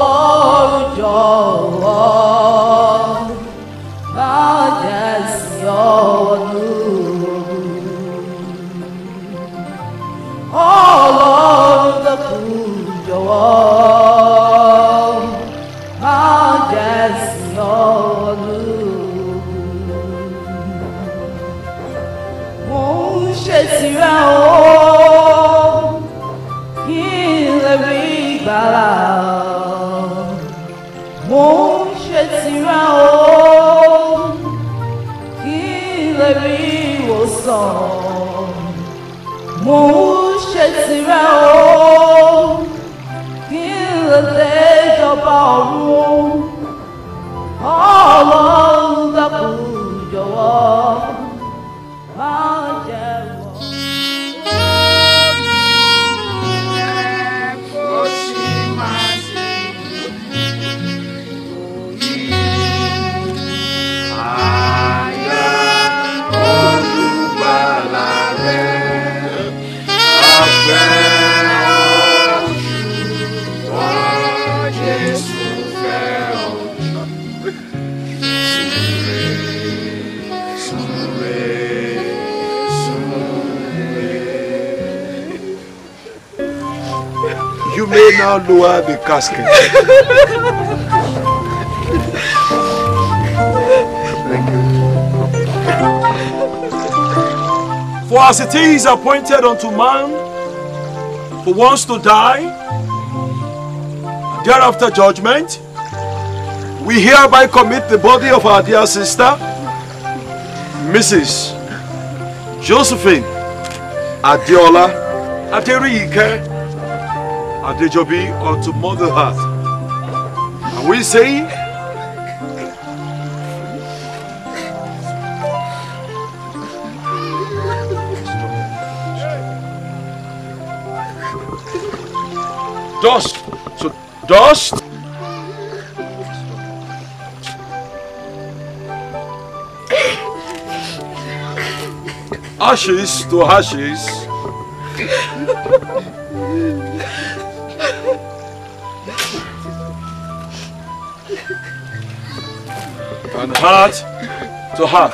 Ọlọ́run jọ̀wọ́ má jẹ́ sí ọdún. Ọlọ́run dẹ́kun jọ̀wọ́ má jẹ́ sí ọdún. Mo ń ṣe tirẹ̀ o kí n lè rí ìgbàlà. Mo ń ṣe tirẹ̀ o kí n lè rí ìwòsàn. Mo ń ṣe tirẹ̀ o kí n lè dé ìjọba ọ̀run. Ọlọ́run dákun jọ̀wọ́ má jẹ́ wọ̀. You may now lower the casket. Thank you. For as it is appointed unto man for once to die, and thereafter judgment, we hereby commit the body of our dear sister, Mrs. Josephine Adiola Aderiyike Adejobi unto Mother Earth. And we say, dust. So dust. Ashes to ashes. and heart to heart.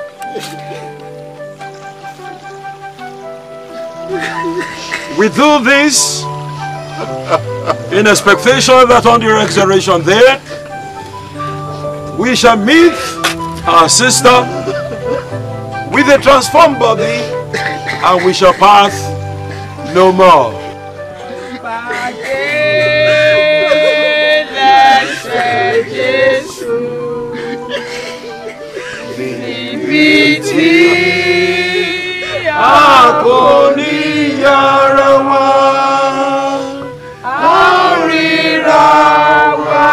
We do this in expectation that on the resurrection there we shall meet our sister with a transformed body and we shall pass no more. Níbi tí a kò ní yára wá. a ríra wá,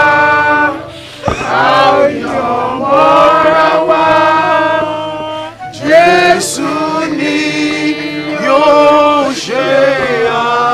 a yọ̀ mọ́ra wá. Jésù ni yóò ṣe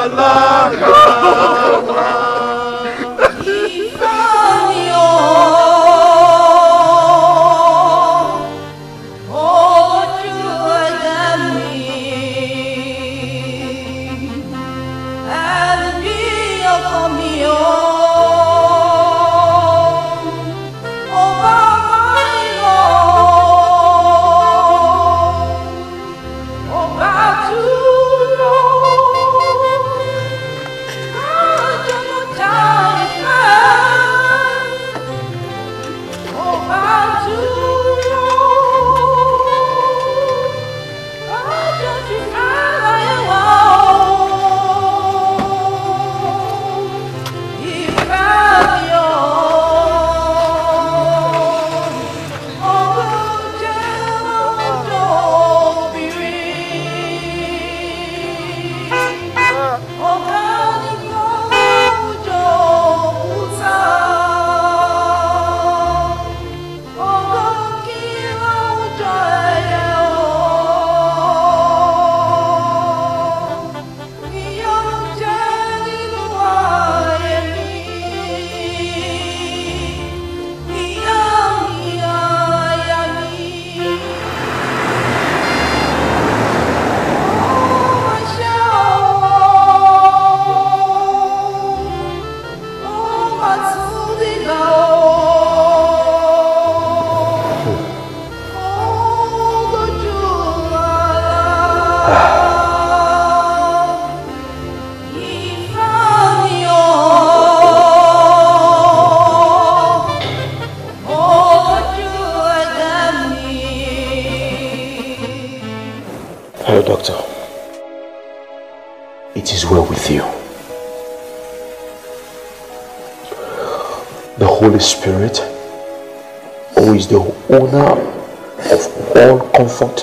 the Holy Spirit, who is the owner of all comfort,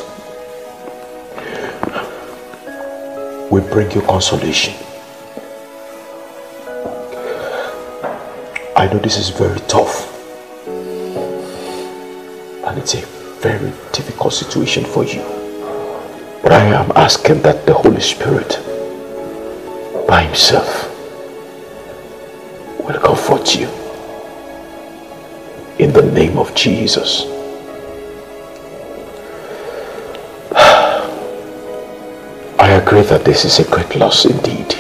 will bring you consolation. I know this is very tough, and it's a very difficult situation for you. But I am asking that the Holy Spirit, by Himself, will comfort you in the name of Jesus. I agree that this is a great loss indeed.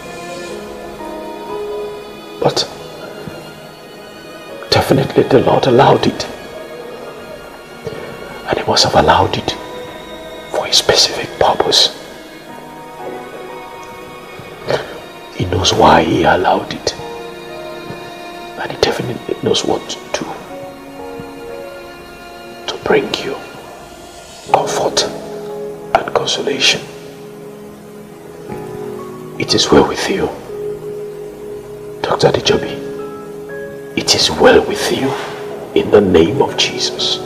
But definitely the Lord allowed it. And He must have allowed it for a specific purpose. He knows why He allowed it. And He definitely knows what to do to bring you comfort and consolation. It is well with you, Dr. Dijobi. It is well with you in the name of Jesus.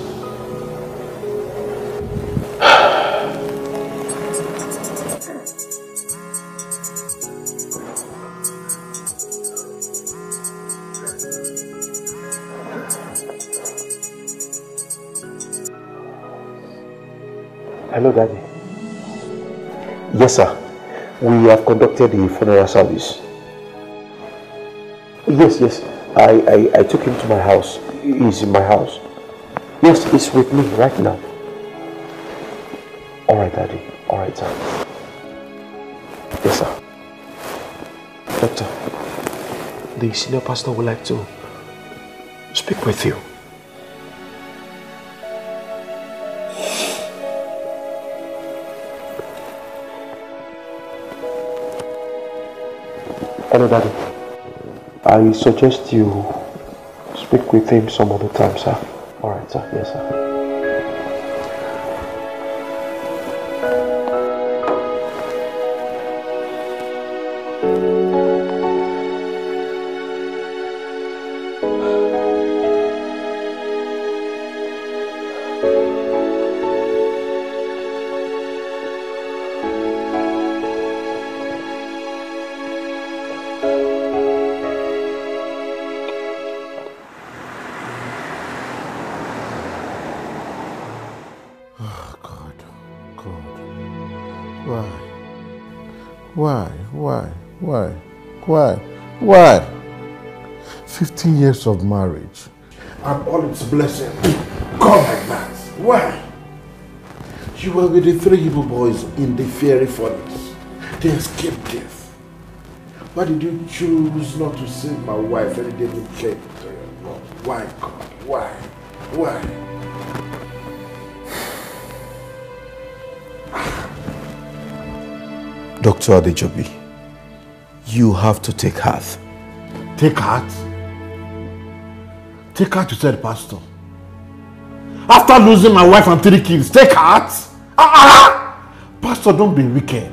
Hello, Daddy. Yes, sir. We have conducted the funeral service. Yes, yes. I, I, I took him to my house. He's in my house. Yes, he's with me right now. All right, Daddy. All right, sir. Yes, sir. Doctor, the senior pastor would like to speak with you. Hello, Daddy. I suggest you speak with him some other time, sir. All right, sir. Yes, sir. God, God. Why? Why? Why? Why? Why? Why? 15 years of marriage and all its blessings gone like that. Why? You were with the three Hebrew boys in the fiery furnace. They escaped death. Why did you choose not to save my wife and David came to your Lord? Why, God? Why? Why? Dr. Adejobi, you have to take heart. Take heart? Take heart, you said, Pastor. After losing my wife and three kids, take heart? Ah, ah! Pastor, don't be wicked.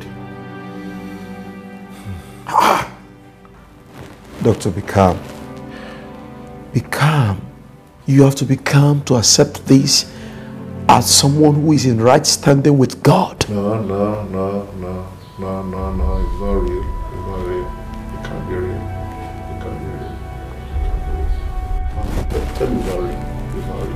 Doctor, be calm. Be calm. You have to be calm to accept this as someone who is in right standing with God. No, no, no, no, no, no, no. It's not real. It's not real. It can't be real. It can't be real. It can't be real. Tell me it's not real. It's not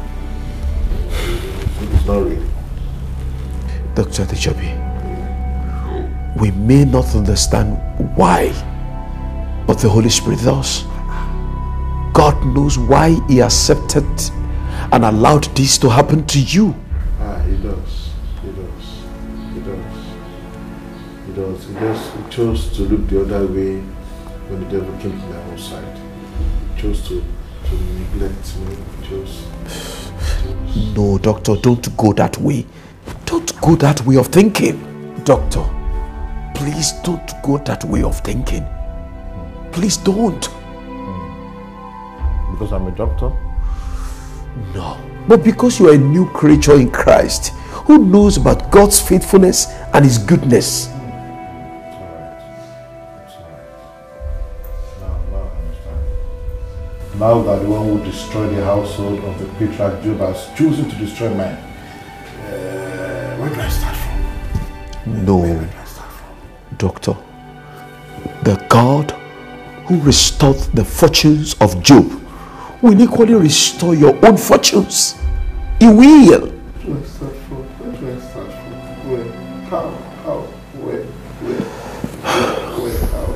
real. It's not real. Dr. Adejobi, we may not understand why, but the Holy Spirit does. God knows why He accepted and allowed this to happen to you. Ah, he does. He does. He does. He does. He just he chose to look the other way when the devil came to my own side. He chose to, to neglect me. He chose. No, doctor, don't go that way. Don't go that way of thinking. Doctor, please don't go that way of thinking. Please don't. Because I'm a doctor? No. But because you are a new creature in Christ who knows about God's faithfulness and His goodness. It's alright. It's alright. Now, now I understand. Now that the one who destroyed the household of the patriarch Job has chosen to destroy mine, uh, where do I start from? No, Where do I start from? doctor. The God who restored the fortunes of Job will equally restore your own fortunes. He will. Where do I start from? Where do I start from? Where? How? How? Where? Where? Where? How?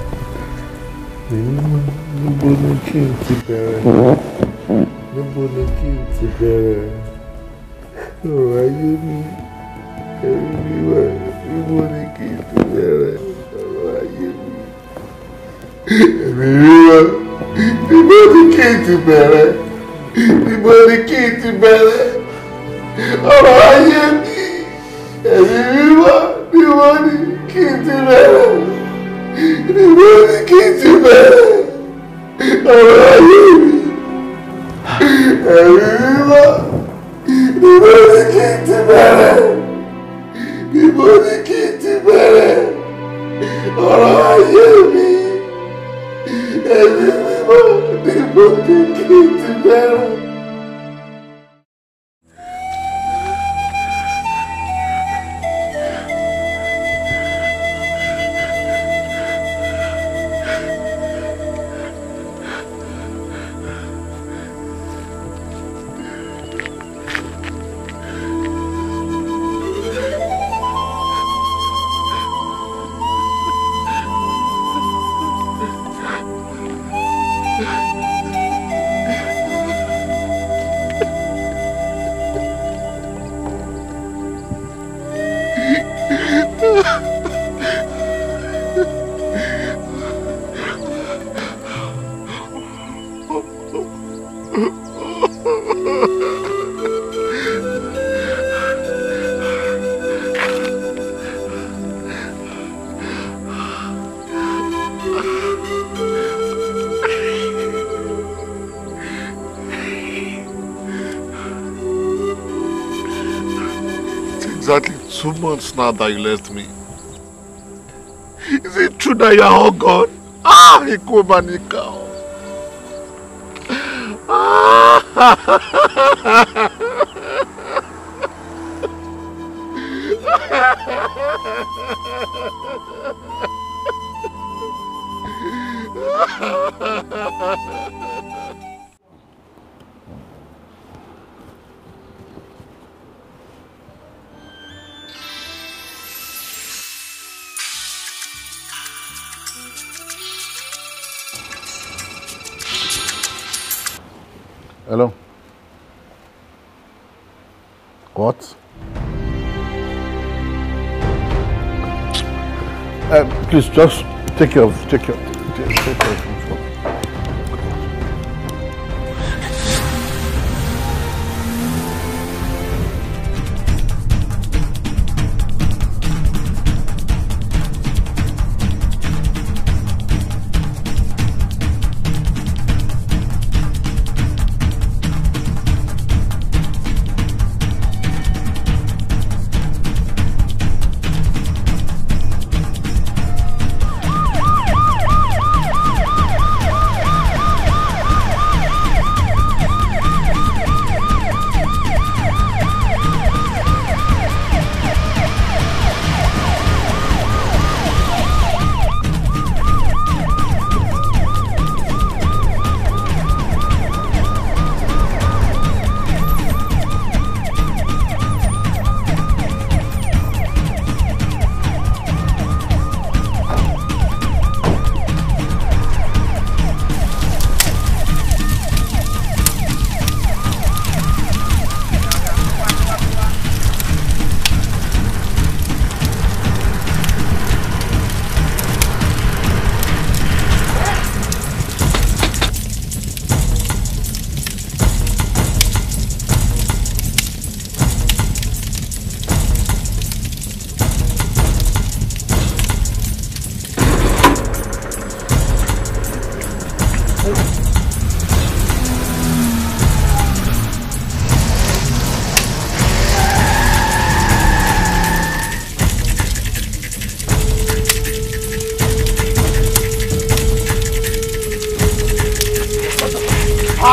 How? Níbo ni kí n ti bẹ̀rẹ̀? Níbo ni kí n ti bẹ̀rẹ̀? Ọ̀rọ̀ ayé mi, ẹ̀rí mi wá. Níbo ni kí n ti bẹ̀rẹ̀? Ọ̀rọ̀ ayé mi, ẹ̀rí mi wá. Níbo ni kí n ti bẹ̀rẹ̀? Níbo ni kí n ti bẹ̀rẹ̀? ọ̀rọ̀ ayé mi ẹ̀mí mímọ́ ni wọ́n ní kí n ti bẹ̀rẹ̀ ni wọ́n ní kí n ti bẹ̀rẹ̀ ọ̀rọ̀ ayé mi ẹ̀mí mímọ́ ni wọ́n ní kí n ti bẹ̀rẹ̀ ni wọ́n ní kí n ti bẹ̀rẹ̀ ọ̀rọ̀ ayé mi ẹ̀mí mímọ́ ni wọ́n ní kí n ti bẹ̀rẹ̀. It's exactly two months now that you left me. Is it true that you are all gone? Ah, ikú mà níkà o. Hello. What? Uh, please just take care of take care take, take care of him.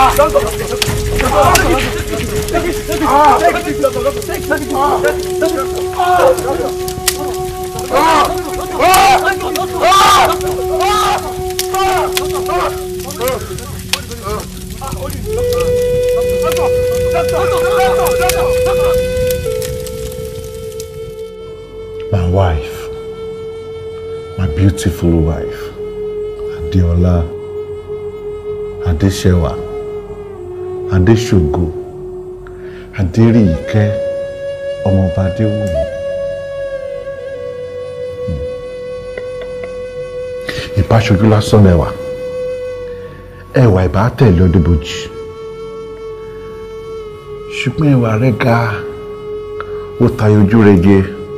My wife, my beautiful wife, Adeola, Adesewa, Adesogo, Aderiyike, ọmọọba Adéwùmí. Ìbáṣojú lásán lẹ́wà, ẹwà ìbá tẹ̀lé ọdún bojì. Ṣùgbọ́n ẹwà rẹ̀ ga, ó tayọ ojú rege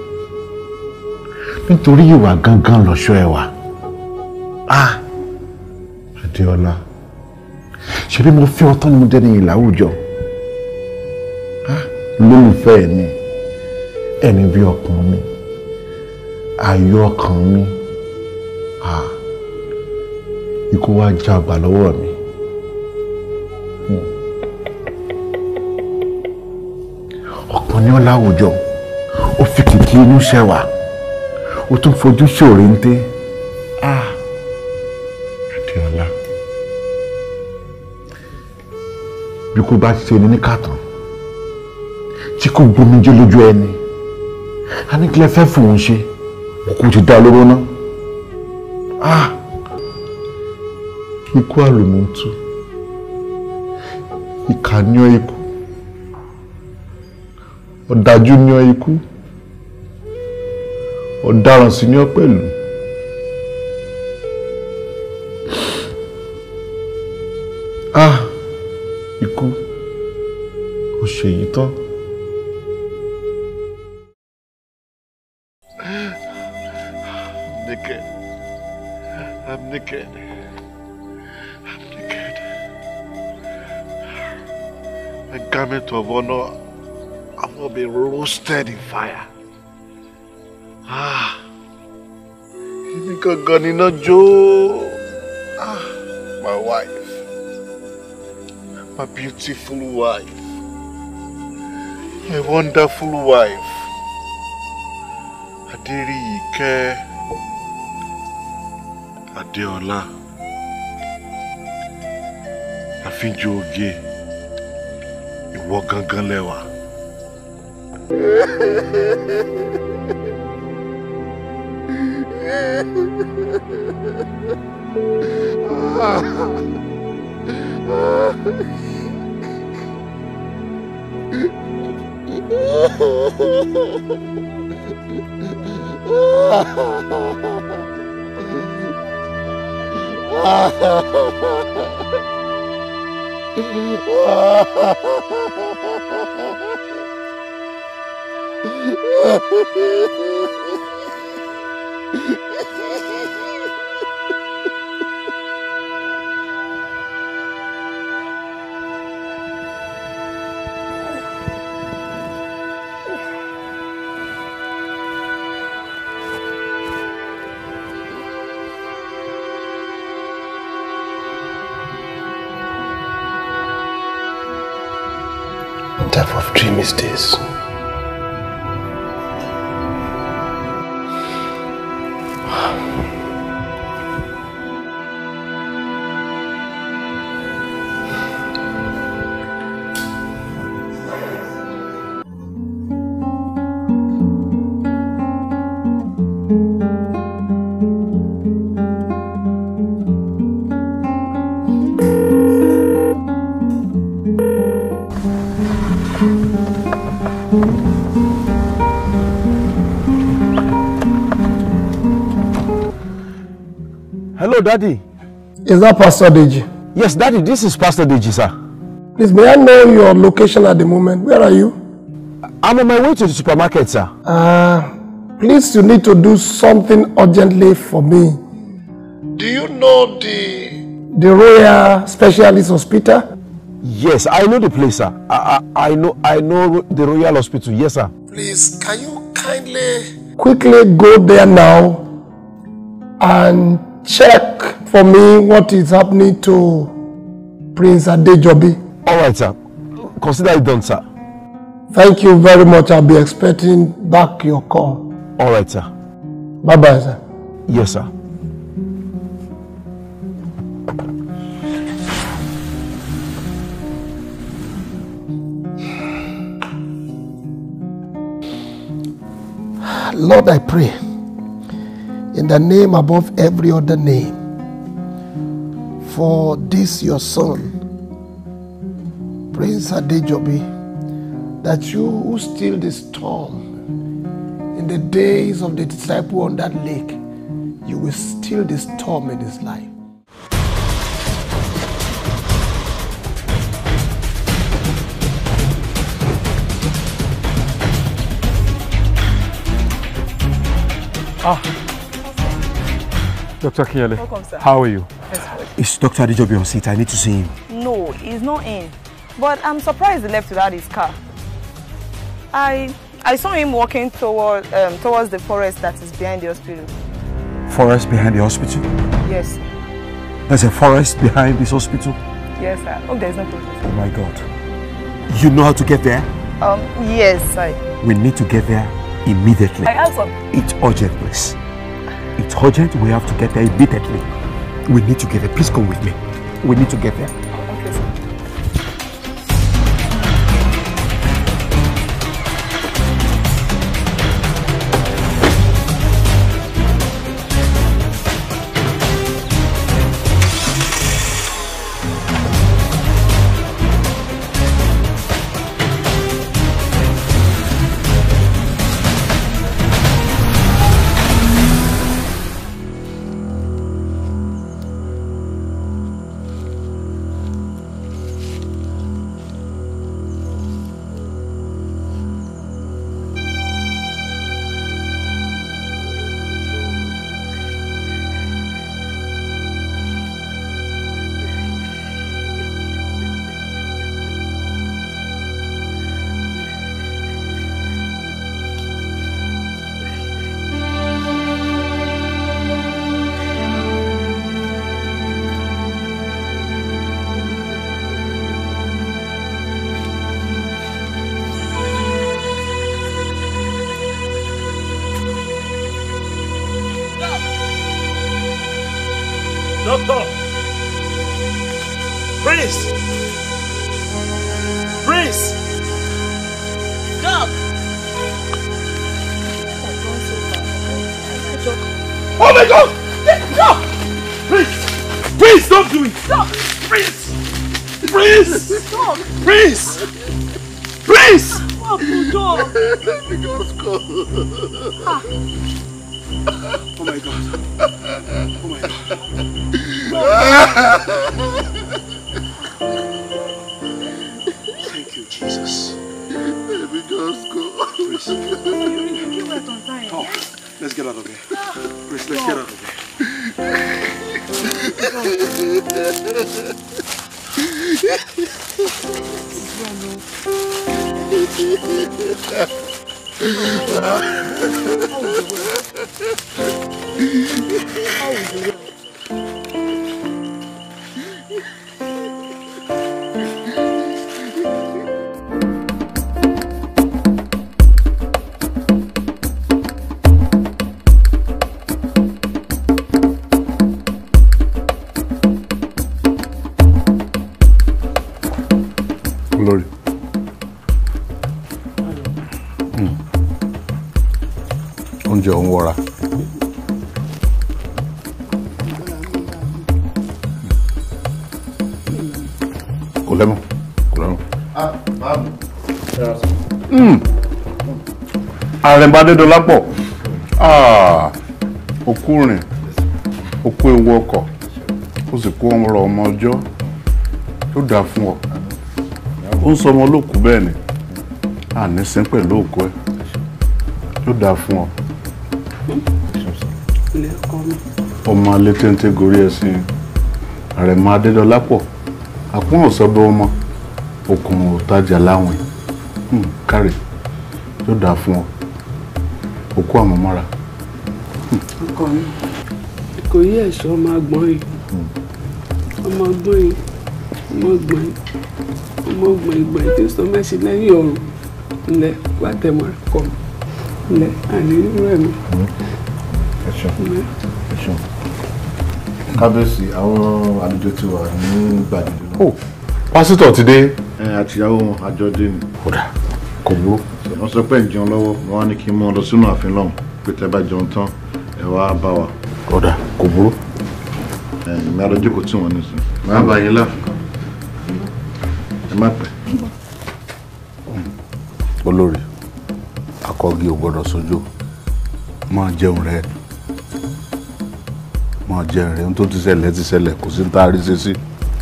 nítorí ìwà gangan lọ́ṣọ́ ẹwà. Ah! Adéọlá, ṣebí mo fi ọtọ́ ni mo dẹ́ni yìí láwùjọ. Ah! Lólùfẹ́ mi, ẹni bí ọkàn mi, ayọ̀ ọkàn mi. Ah! Ikú wá já ọgbà lọ́wọ́ mi. Hmm. Ọ̀pọ̀ ní ọ́ láwùjọ, ó fi kìkì inú ṣẹwà o tún fojú ṣòro ń dé ah Adéọlá bí kò bá ṣe ní níkàtàn tí kò gbomijé lójú ẹni a ní kílẹ̀ fẹ́ fòun ṣe òkú ti dá lóró ná ah ikú àlùmọ́tù ìkà ní ọ ikú ọ̀dájú ní ọ ikú ọ̀daràn sí ní ọ pẹ̀lú. ah ikú ó ṣe èyí tán. I'm naked. I'm naked. I'm naked. My garment of honor have not been roasted in fire. Ah, èmi gangan níná jó. Ah, my wife, my beautiful wife, my wonderful wife, Adéríyìíkẹ́ Adéọlá, àfíjú oge, ìwọ gangan lẹ́wà. What type of dream is this? Hello, Daddy. Is that Pastor Deji? Yes, Daddy, this is Pastor Deji, sir. Please, may I know your location at the moment? Where are you? I'm on my way to the supermarket, sir. Uh, please, you need to do something urgently for me. Do you know the The Royal Specialist Hospital? Yes, I know the place, sir. I, I, I know I know the Royal Hospital. Yes, sir. Please, can you kindly Quickly go there now and check for me what is happening to Prince Adejobi. All right, sir. Consider it done, sir. Thank you very much. I'll be expecting back your call. All right, sir. Bye bye, sir. Yes, sir. Lord, I pray in the name above every other name for this your son, Prince Adejobi, that you who still the storm in the days of the disciple on that lake, you will still the storm in his life. Ah. Dr. Kinyele, Welcome, sir. how are you? Is Dr. Adejobi on seat? I need to see him. No, he's not in. But I'm surprised he left without his car. I I saw him walking toward um, towards the forest that is behind the hospital. Forest behind the hospital? Yes, There's a forest behind this hospital? yes, sir. Hope there's no problem. Oh my God. You know how to get there? Um, yes, I. We need to get there immediately. I have some. It's urgent, please. It's urgent. We have to get there immediately. We need to get there. Please come with me. We need to get there. Okay, sir. Doctor! Prince! Prince! Doc! Oh my God! Stop! Prince! Prince, don't do it! Stop! Prince! Prince! Stop! Prince! Prince! Stop, Doc! Ah. Oh my God. Oh my Thank you, Jesus. Let me just go. Prince. You were on time. Oh, let's get out of here. Prince, let's get out of here. Olórí. Mm. Oúnjẹ òun wọra. Kò lẹ́mọ̀, kò lẹ́mọ̀. Mm. Àrẹ̀mbádédọ́lápọ̀. Ah, Okú rìn, okú ewu ọkọ̀, ó sì kó ọmọ ọmọ ọjọ́, yóò dáa fún ọ ó ń sọmọ olóòkú bẹ́ẹ̀ ni àní sín pẹ̀lú òkú ẹ̀ yóò dáa fún ọ ilé ọkọ mi. ọmọ alẹ́ téńté gorí ẹṣin àrẹ̀mọ adédọ́lápọ̀ àpọ́n ọ̀sọ́dọ̀ ọmọ okùn òtajà láwìn Hmm, kárì yóò dáa fún ọ òkú àmọ́mọ́ra ọkọ mi kò yí ẹ̀ṣọ́ ọmọ agbọ́n yìí ọmọ agbọ́n yìí ọmọ ọgbọ̀n ọmọ ọgbọ̀n ìgbọ̀n tí sọ mẹ́sì lẹ́yìn ọ̀run ńlẹ̀ wá tẹ̀mọ́ kọ́ ńlẹ̀ àní irú ẹ̀mí. ẹ ṣeun ẹ ṣeun kábíyèsí àwọn àlejò ti wà ní gbàgede náà. pásítọ̀ ti dé. ẹ àtìyàwó wọn àjọ dé ni. kódà kò burú. wọ́n sọ pé ń jẹun lọ́wọ́ wọn wá ní kí n mú ọ lọ sínú ààfin lọ́hùn pé tẹ́ bá jẹun tán ẹ wá bá wa. kódà kò burú. ẹ mi àlọ́ jókòó tí wọ́n ní sùn. máa bá yín láàfin ẹ má pẹ́. olórí akọgi ò gbọ́dọ̀ sójú máa jẹun rẹ máa jẹun rẹ ohun tó ti ṣẹlẹ̀ ti ṣẹlẹ̀ kò sí ní tá a rí ṣe sí.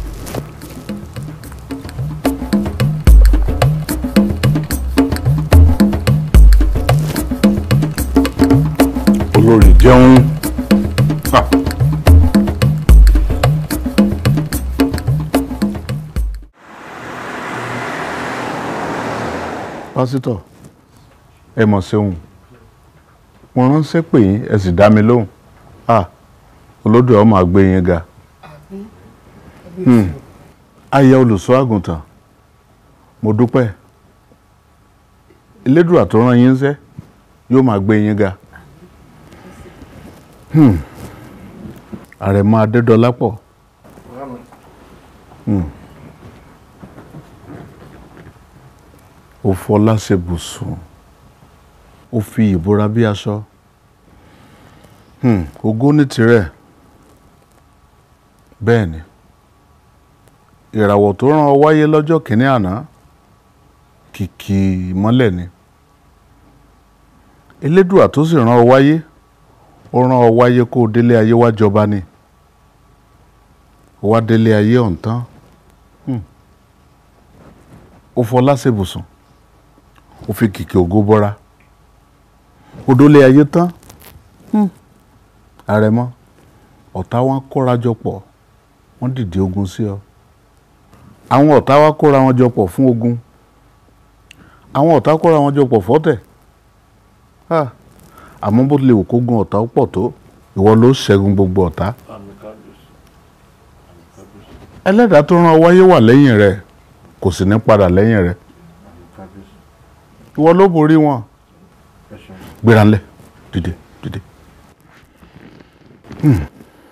olórí jẹun. Ah. pásítọ̀ ẹ mọ̀ ṣeun mo ránṣẹ́ pè yín ẹ sì dá mi lóhùn ah olódò ọmọ àgbẹ̀ yín ga Hmm. aya olùṣọ́ àgùntàn mo dúpẹ́ elédùà tó rán yín ṣẹ́ yóò máa gbé yín ga Hmm. àrẹ̀mọ adédọlápọ̀ Hmm. ó fọlá ṣe bùsùn ó fi ìbora bí aṣọ Hmm, ògo ní tirẹ̀ bẹ́ẹ̀ ni ìràwọ̀ tó rán ọ wáyé lọ́jọ́ kìíní àná kìkì ìmọ́lẹ̀ ni elédùà tó sì rán ọ wáyé ó rán ọ wáyé kó o délé ayé wá jọba ni ó wá délé ayé ọ̀hún tán Hmm. ó fọlá ṣe bùsùn ó fi kìkì ògo bọ́ra ó dólé ayé tán Hmm. àrẹ̀mọ ọ̀tá wọn kóra jọ pọ̀ wọ́n dìde ogun sí ọ àwọn ọ̀tá wa kóra wọn jọ pọ̀ fún ogun àwọn ọ̀tá kóra wọn jọ pọ̀ fọ́tẹ̀ Ah, àmọ́ bó tilẹ̀ wù kó gun ọ̀tá ó pọ̀ tó ìwọ ló ṣẹ́gun gbogbo ọ̀tá ẹlẹ́dàá tó rán ọ wáyé wà lẹ́yìn rẹ kò sì ní padà lẹ́yìn rẹ ìwọ ló borí wọn gbéra ńlẹ̀ dìde dìde. Hmm.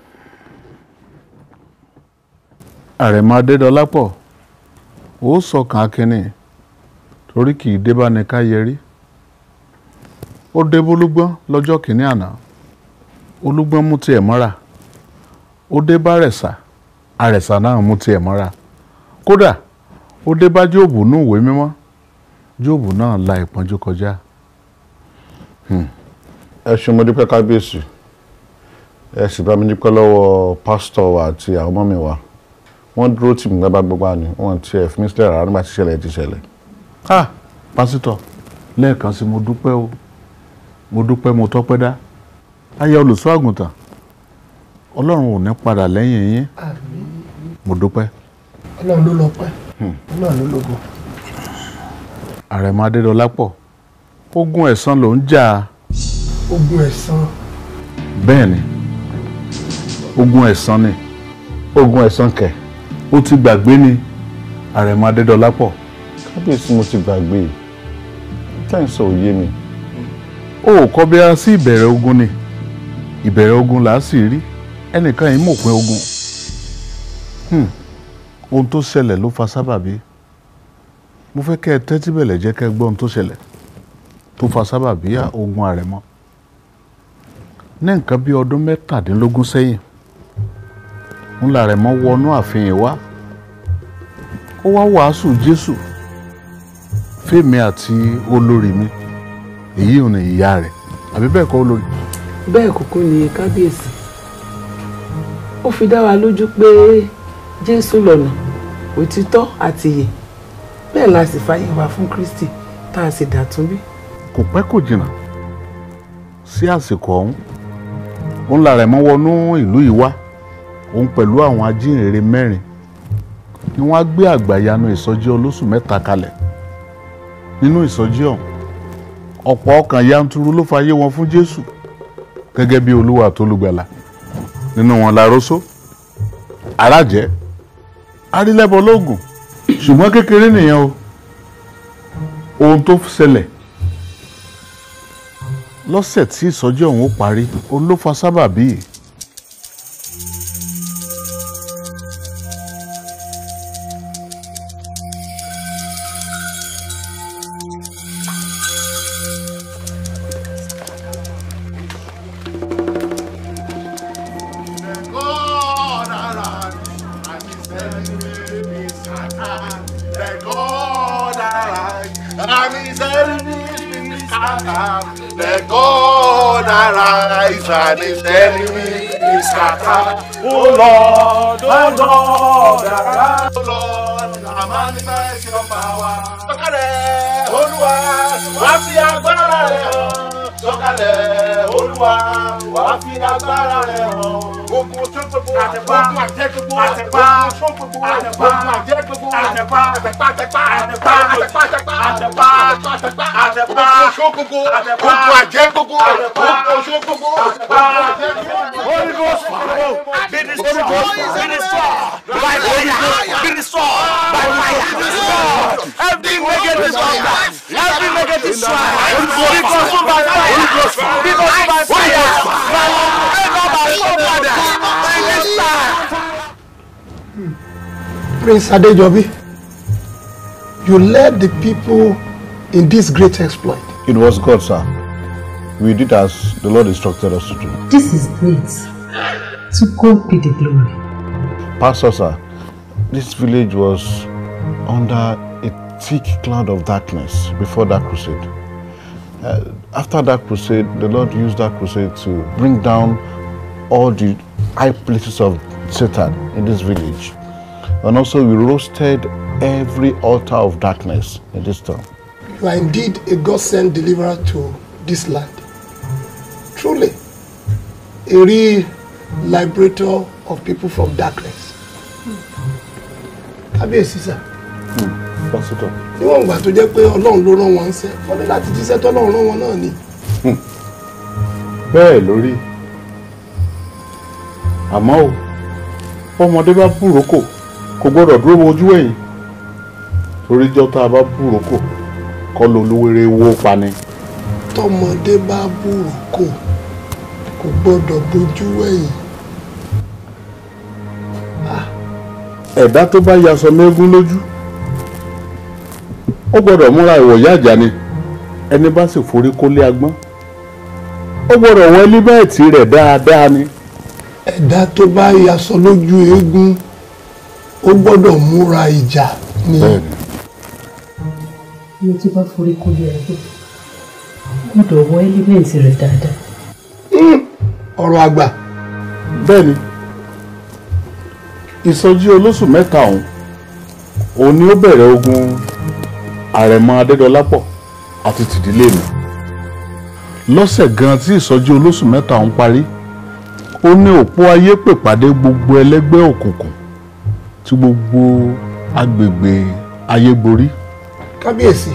àrẹ̀mọ adédọlápọ̀ ó sọkàn akínní torí kì í débá ní ká yẹrí ó dé bólúgbọ́n lọ́jọ́ kìíní àná olúgbọ́n mú tiẹ̀ mọ́ra ó dé bá rẹ̀sà àrẹ̀sà náà mú tiẹ̀ mọ́ra kódà ó dé bá jóòbù nú ìwé mímọ́ jóòbù náà la ìpọ́njú kọjá. ẹ ṣe mo dúpẹ́ kábíyèsí ẹ sì bá mi dúpẹ́ lọ́wọ́ pásítọ̀ wa àti àwọn ọmọ mi wa wọ́n dúró tì mí gbábá gbábá ni wọ́n ti ẹ̀ fi mí sílẹ̀ rárá nígbà tí ìṣẹ̀lẹ̀ ti ṣẹlẹ̀. ah pásítọ̀ lẹ́ẹ̀kan sí mo dúpẹ́ o mo dúpẹ́ mo tọ́pẹ́ dá aya olùṣọ́ àgùntàn ọlọ́run ò ní padà lẹ́yìn yín mo dúpẹ́. ọlọ́run ló lọ pẹ́ ọlọ́run ló lógo. àrẹ̀mọ adédọlápọ̀ ogun ẹ̀san ló ń jà ogun ẹ̀san bẹ́ẹ̀ ni ogun ẹ̀san ni ogun ẹ̀san kẹ̀ ó ti gbàgbé ni àrẹ̀mọ adédọlápọ̀ kábíyèsí mo ti gbàgbé tẹ́ǹsì ò yé mi. o ò kọ́ bí a sí ìbẹ̀rẹ̀ ogun ni ìbẹ̀rẹ̀ ogun là á sì rí ẹnìkan yìí mọ̀ pé ogun Hmm. ohun tó ṣẹlẹ̀ ló fa sábàbí mo fẹ́ kẹ́ ẹ tẹ́tí bẹ̀lẹ̀ jẹ́ kẹ́ ẹ gbọ́ ohun tó ṣẹlẹ̀ tó fa sábàbí ogun àrẹ̀mọ ní nǹkan bí ọdún mẹ́tàdínlógún sẹ́yìn ń la àrẹ̀mọ wọnú ààfin wá ó wá wàásù Jésù fèmí àti olórí mi èyí ò ní ìyá rẹ̀ àbí bẹ́ẹ̀ kọ́ olórí. bẹ́ẹ̀ kúkú ni kábíyèsí ó fi dá wa lójú pé jésù lọ́nà òtítọ́ àti ìyè bẹ́ẹ̀ la sì fàyè wa fún kristi tá a sì dàtún bí. kò pẹ́ kò jìnnà sí àsìkò ọ̀hún òun la rẹ̀ mọ́ wọnú ìlú yìí wá òun pẹ̀lú àwọn ajínrere mẹ́rin ni wọ́n á gbé àgbàyanu ìsọjí olóṣù mẹ́ta kalẹ̀ nínú ìsọjí ọ̀hún ọ̀pọ̀ ọkàn yanturu ló fayé wọn fún jésù gẹ́gẹ́ bí olúwa àtolùgbàlà nínú wọn la rósó arájẹ arílẹ́bọ lóògùn ṣùgbọ́n kékeré nìyẹn o ohun tó ṣẹlẹ̀ lọ́sẹ̀ tí ìsọjí ọ̀hún ó parí òun ló fa sábàbí yìí. God arise and his enemies scatter. Let God arise and his enemies be scattered. Let God arise and his enemies be scattered. Oh Lord, oh Lord, arise. Oh Lord, and manifest your power. Sọ̀kalẹ̀ Olúwa, wá fi agbára rẹ̀ hàn. Sọ̀kalẹ̀ Olúwa, wá fi agbára rẹ̀ hàn. Gbogbo tó gbogbo àtẹ̀pá àjẹ́ gbogbo àtẹ̀pá tó gbogbo àtẹ̀pá àjẹ́ gbogbo àtẹ̀pá àtẹ̀pá àtẹ̀pá àtẹ̀pá àtẹ̀pá àtẹ̀pá àtẹ̀pá àtẹ̀pá àtẹ̀pá tó gbogbo gbogbo àjẹ́ gbogbo gbogbo tó gbogbo àtẹ̀pá àjẹ́ gbogbo. Holy Ghost fire, be destroyed, be destroyed by fire, be destroyed by fire. Every negative power, every negative strike, be consumed by fire, be consumed by fire. By by somebody, by this time. Prince Adejobi, you led the people in this great exploit. It was God, sir. We did as the Lord instructed us to do. This is great. To God be the glory. Pastor, sir, this village was under a thick cloud of darkness before that crusade. Uh, after that crusade, the Lord used that crusade to bring down all the high places of Satan in this village. And also, we roasted every altar of darkness in this town. You are indeed a God sent deliverer to this land. Truly, a real liberator of people from darkness. Kábíyèsí sà, Pásítọ̀. níwọ̀n ìgbà tó jẹ́ pé Ọlọ́run ló rán wọn ń sẹ́, wọ́n ní láti jíṣẹ́ tọ́lọ́run rán wọn náà ni. bẹ́ẹ̀ lórí àmọ́ o ọmọdé bá búrókò kò gbọ́dọ̀ dúró wojú ẹ̀yìn torí jọ́ tá a bá búrókò kọ́ ló olówéré wó pani. Tọmọdé bá búrò kò kò gbọ́dọ̀ bójú ẹ̀yìn. ẹ̀dá tó bá yaṣọ mẹ́gún lójú ó gbọ́dọ̀ múra ìwọ̀yá àjà ni ẹni bá sì forí kólé agbọ́n ó gbọ́dọ̀ wọ ẹlíbẹ̀ẹ̀tì rẹ̀ dáadáa ni. Ẹ̀dá tó bá yaṣọ lójú eégún ó gbọ́dọ̀ múra ìjà ni. Mo ti bá forí kó lé ẹgbẹ́. Gbọ́dọ̀ wọ ẹ́límẹ̀ǹtì rẹ̀ dáadáa. Ọ̀rọ̀ àgbà. bẹ́ẹ̀ni ìsọjí olóṣù mẹ́ta ọ̀hún òun ni ó bẹ̀rẹ̀ ogun àrẹ̀mọ adédọlápọ̀ àti tìdílé mi lọ́sẹ̀ gan tí ìsọjí olóṣù mẹ́ta ọ̀hún parí ó ní òpó ayé pèpàdé gbogbo ẹlẹ́gbẹ́ òkùnkùn tí gbogbo agbègbè ayé borí Kábíyèsí,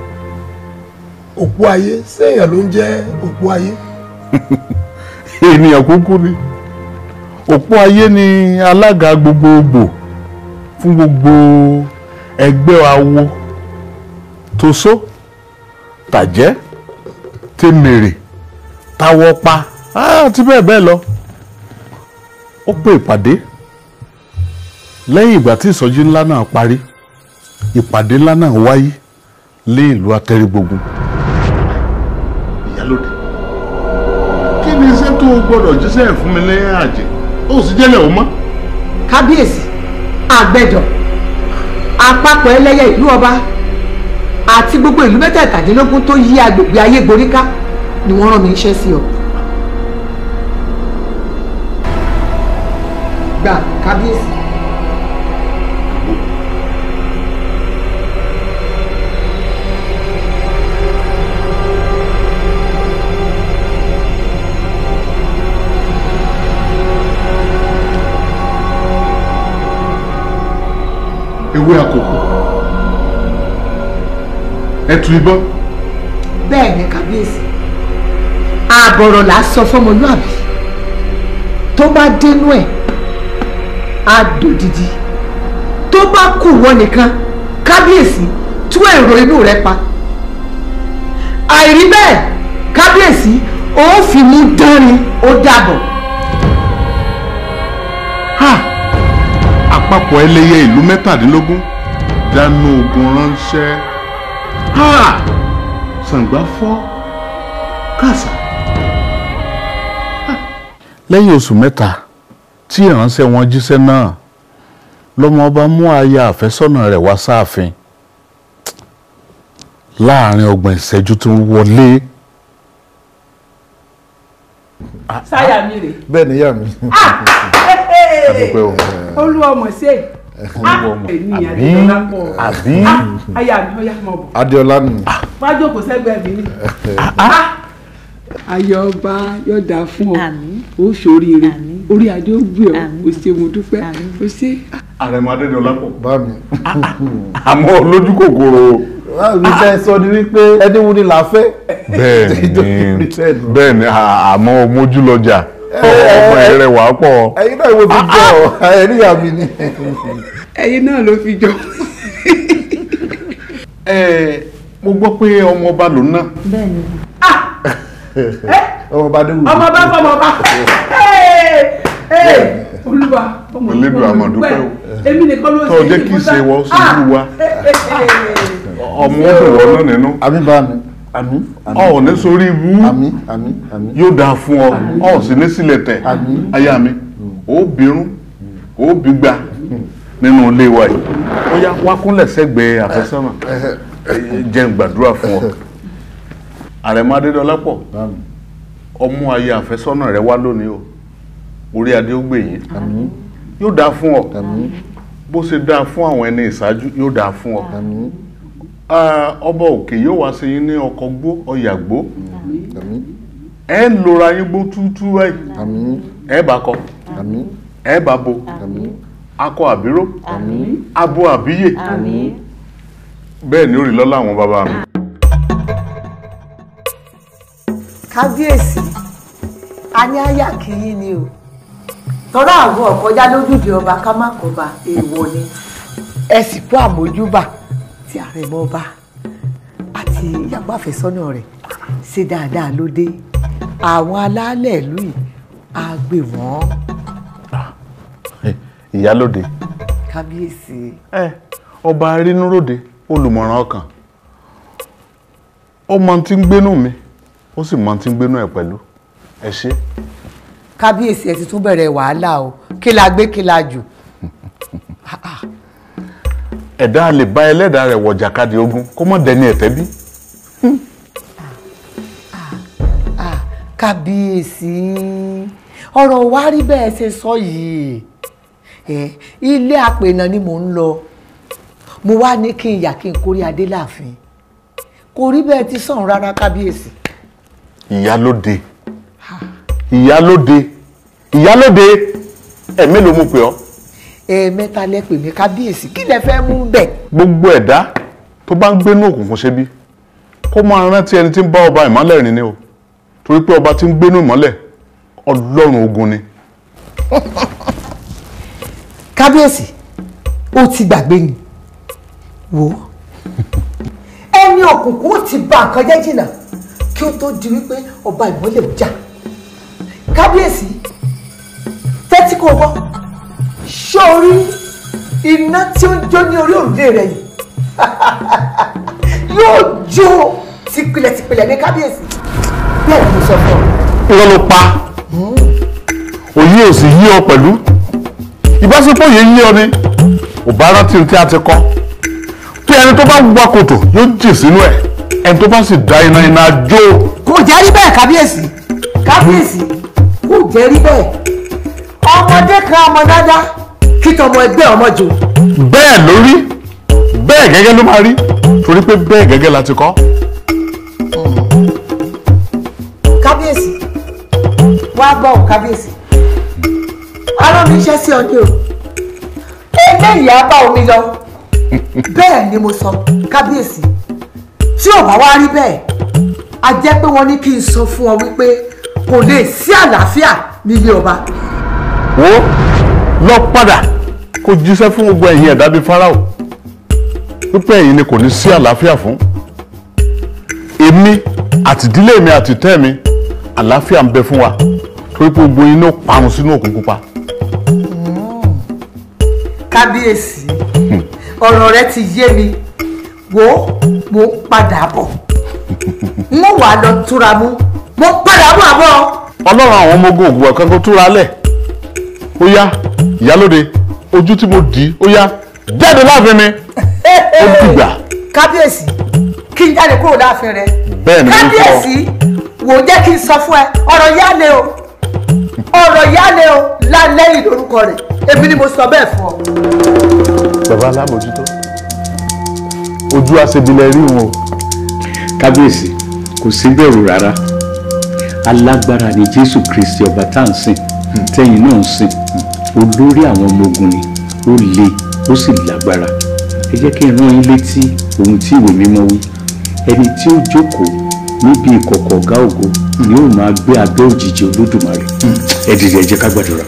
òpó ayé séèyàn ló ń jẹ́ òpó ayé. ènìyàn kúkú ni òpó ayé ni alága gbogbogbò fún gbogbo ẹgbẹ́ awo tosó tàjẹ́ tèmèrè táwọ́pá àti bẹ́ẹ̀ bẹ́ẹ̀ lọ ó pè ìpàdé lẹ́yìn ìgbà tí ìsọjí ńlá náà parí ìpàdé ńlá náà wáyé lé ìlú atẹ́rìgbógun. ìyálòdì kí ni iṣẹ́ tó o gbọ́dọ̀ jíṣẹ́ fún mi lẹ́yìn àjẹ́ ó sì jẹ́lẹ̀ o mọ́. kábíyèsí àgbẹ̀dọ̀ àpapọ̀ ẹlẹ́yẹ ìlú ọba àti gbogbo ìlú mẹ́tẹ̀ẹ̀tàdínlógún tó yí agbègbè ayé gboríká ni wọ́n rán mi iṣẹ́ sí ọ. gbà kábíyèsí. ewé àkókò ẹtù ìbọn bẹ́ẹ̀ ni kábíyèsí àbọ̀rọ̀ là á sọ fọmọlúàbí tó bá dénú ẹ̀ á dòdìdí tó bá kù wọ́n nìkan kábíyèsí tú èrò inú rẹ pa àìrí bẹ́ẹ̀ kábíyèsí ó fi mú dánrin ó dàbọ̀. àpapọ̀ ẹlẹ́yẹ ìlú mẹ́tàdínlógún dáná ogun ránṣẹ́ ṣàǹgbá fọ́ kàṣà. lẹ́yìn oṣù mẹ́ta tí ìránṣẹ́ wọn jíṣẹ́ náà lọ́mọ ọba mú aya àfẹ́sọ́nà rẹ̀ wá sáàfin láàrin ọgbọ̀n ìṣẹ́jú tó ń wọlé. sáyà mi rè. bẹ́ẹ̀ ni ìyá mi. àdúpẹ́ o. olúwa ọmọ ṣe ènìyàn àdìyọlá pọ̀ àbí. aya mi ọyá mọ̀ bọ̀ adéọlá nù. wá jókòó sẹ́gbẹ̀ẹ́ mi ni. ayọ̀ ọba yóò dáa fún ọ ó ṣoríire orí adé ó gbé ọ ó ṣe mo dúpẹ́ ó ṣe. àrẹ̀mọ adédọ̀lápọ̀. bá mi. àmọ́ lójú kòkòrò. mi fẹ́ sọ ni wípé ẹni wo ni là á fẹ́. bẹ́ẹ̀ni bẹ́ẹ̀ni àmọ́ mójú lọ́jà ọmọ ẹrẹ wà pọ̀. ẹyin náà wo fi jọ ẹni ìyá mi ni. ẹyin náà ló fi jọ. ẹ mo gbọ́ pé ọmọ ọba lòun náà. bẹ́ẹ̀ni. ọmọ ọba dé wù. ọmọ bá fọmọ bá olúwa ọmọ Elédùà àmọ̀ dúpẹ́ o. èmi nìkan ló ṣe tó jẹ́ kí ṣe wọ́n sójú wa ọmọ ọdún wọn náà nínú. àmì bá mi àmì ọ ò ní sórí ibú àmì àmì àmì. yóò dáa fún ọ ọ ò sì ní sílẹ̀ tẹ̀ aya mi ó bírún ó bígbà nínú ilé wa yìí ó yá wá kúnlẹ̀ sẹ́gbẹ̀ẹ́ àfẹ́sọ́nà jẹ́ n gbàdúrà fún ọ àrẹ̀mọ adédọ́lápọ̀ ọmú aya àfẹ́sọ́nà rẹ wá lónìí o orí adé ó gbè yín yóò dáa fún ọ bó ṣe dáa fún àwọn ẹni ìṣáájú yóò dáa fún ọ ọba òkè yóò wá sí yín ní ọkọ̀ gbó ọyà gbó ẹ ń lora yín gbó túútú báyìí ẹ bá kọ ẹ bá bo akọ àbíró abo àbíyè bẹ́ẹ̀ ni ó rí lọ́lá àwọn bàbá mi. kábíyèsí a ní àyà kìíní ni o tọ́lá àwọn ọ̀kọ́já lójúde ọba ká má kọba èèwọ̀ ni ẹ sì kú àmójúbà tí àrẹ̀mọ ọba àti ìyàwó àfẹ́sọ́nà rẹ̀ ṣe dáadáa ló dé àwọn alálẹ̀ ìlú yìí á gbé wọ́n ìyálóde kábíyèsí. ẹ ọba arínúròde olùmọ̀ràn ọkàn ó mọ tí ń gbénú mi ó sì mọ tí ń gbénú ẹ pẹ̀lú ẹ ṣe. kábíyèsí ẹ ti tún bẹ̀rẹ̀ wàhálà o kí la gbé kí la jù. ẹ̀dá lè bá ẹlẹ́dàá rẹ̀ wọ̀ jàkadì ogun kó mọ̀ dẹni ẹ̀tẹ́ bí. kábíyèsí ọ̀rọ̀ wa rí bẹ́ẹ̀ ṣe sọ yìí ẹ ilé àpènà ni mò ń lọ mo wá ní kí n yà kí n kórí adé láàfin kò rí bẹ́ẹ̀ ti sàn rárá kábíyèsí. ìyálóde ìyálóde ìyálóde ẹ̀ mélòó mo pè ọ́. ẹ̀ẹ̀mẹ́ta lẹ pè mí kábíyèsí kí lẹ fẹ́ mú bẹ̀. gbogbo ẹ̀dá tó bá ń gbénú òkùnkùn ṣe bí kó máa rántí ẹni tí ń bá ọba ìmọ́lẹ̀ rìn ni o torí pé ọba tí ń gbénú ìmọ́lẹ̀ ọlọ́run ogun ni. kábíyèsí ó ti gbàgbé ni wò ó ẹni òkùnkùn ó ti bà nǹkan jẹ́ jìnnà kí ó tó di wípé ọba ìmọ́lẹ̀ ò jà kábíyèsí tẹ́tí kò gbọ́ sórí iná tí ó ń jó ní orí òrùlé rẹ̀ yìí yóò jó tìpìlẹ̀tìpìlẹ̀ ní kábíyèsí bẹ́ẹ̀ ni mo sọ fún ọ. irọ́ ló pa òye ò sì yí ọ pẹ̀lú ìbáṣepọ̀ yìí yí ọ ni ò bá rántí tí a ti kọ́ tí ẹni tó bá wá kòtò yóò jì sínú ẹ̀ ẹni tó bá sì dá iná iná jó. kò jẹ́ rí bẹ́ẹ̀ kábíyèsí kábíyèsí kò jẹ́ rí bẹ́ẹ̀ ọmọdé kan ọmọ dáadáa kí tọmọ ẹgbẹ́ ọmọ jò. bẹ́ẹ̀ ló rí bẹ́ẹ̀ gẹ́gẹ́ ló máa rí torí pé bẹ́ẹ̀ gẹ́gẹ́ la ti kọ́. kábíyèsí wá gbọ́ ò kábíyèsí arán mi iṣẹ́ sí ọ ní o eléyìí á bá omi lọ bẹ́ẹ̀ ni mo sọ kábíyèsí tí ò bá wá rí bẹ́ẹ̀ a jẹ́ pé wọ́n ní kí n sọ fún ọ wípé kò lè sí àlàáfíà nílé ọba. wo lọ padà kó jíṣẹ́ fún gbogbo ẹ̀yin ẹ̀dá bíi Fáráò wípé ẹ̀yin ni kò ní sí àlàáfíà fún èmi àtìdílé mi àtìtẹ́ mi àlàáfíà ń bẹ fún wa torí pé gbogbo yín ló parun sínú òkun pupa. kábíyèsí ọ̀rọ̀ rẹ ti yé mi wo mo ń padà bọ̀ n ó wà lọ túra mú mo ń padà bọ̀ àbọ̀. ọlọ́run àwọn ọmọ ogun ògùn ọ̀kan kó túra lẹ̀ ó yá ìyálóde ojú tí mo dì í ó yá jáde láàfin mi ó dìgbà kábíyèsí kí n jáde kúrò láàfin rẹ bẹ́ẹ̀ ni mo sọ kábíyèsí wò jẹ́ kí n sọ fún ẹ ọ̀rọ̀ yá le o ọ̀rọ̀ yá le o lálẹ́ yìí lórúkọ rẹ̀ èmi ni mo sọ bẹ́ẹ̀ fún ọ. bàbá alámòjútó ojú àṣebilẹ̀ rí wọn o. kábíyèsí kò sí bẹ̀rù rárá alágbára ni jésù kristi ọba tá à ń sìn tẹ́yìn náà ń sìn olórí àwọn ọmọ ogun ni ó le ó sì lágbára ẹ jẹ́ kí n rán yín létí ohun tí ìwé mímọ́ wí ẹni tí ó jókòó níbi ìkọ̀kọ̀ ọ̀gá ògo ni ó máa gbé abẹ́ òjìji olódùmarè ẹ dìde ẹ jẹ́ ká gbàdúrà.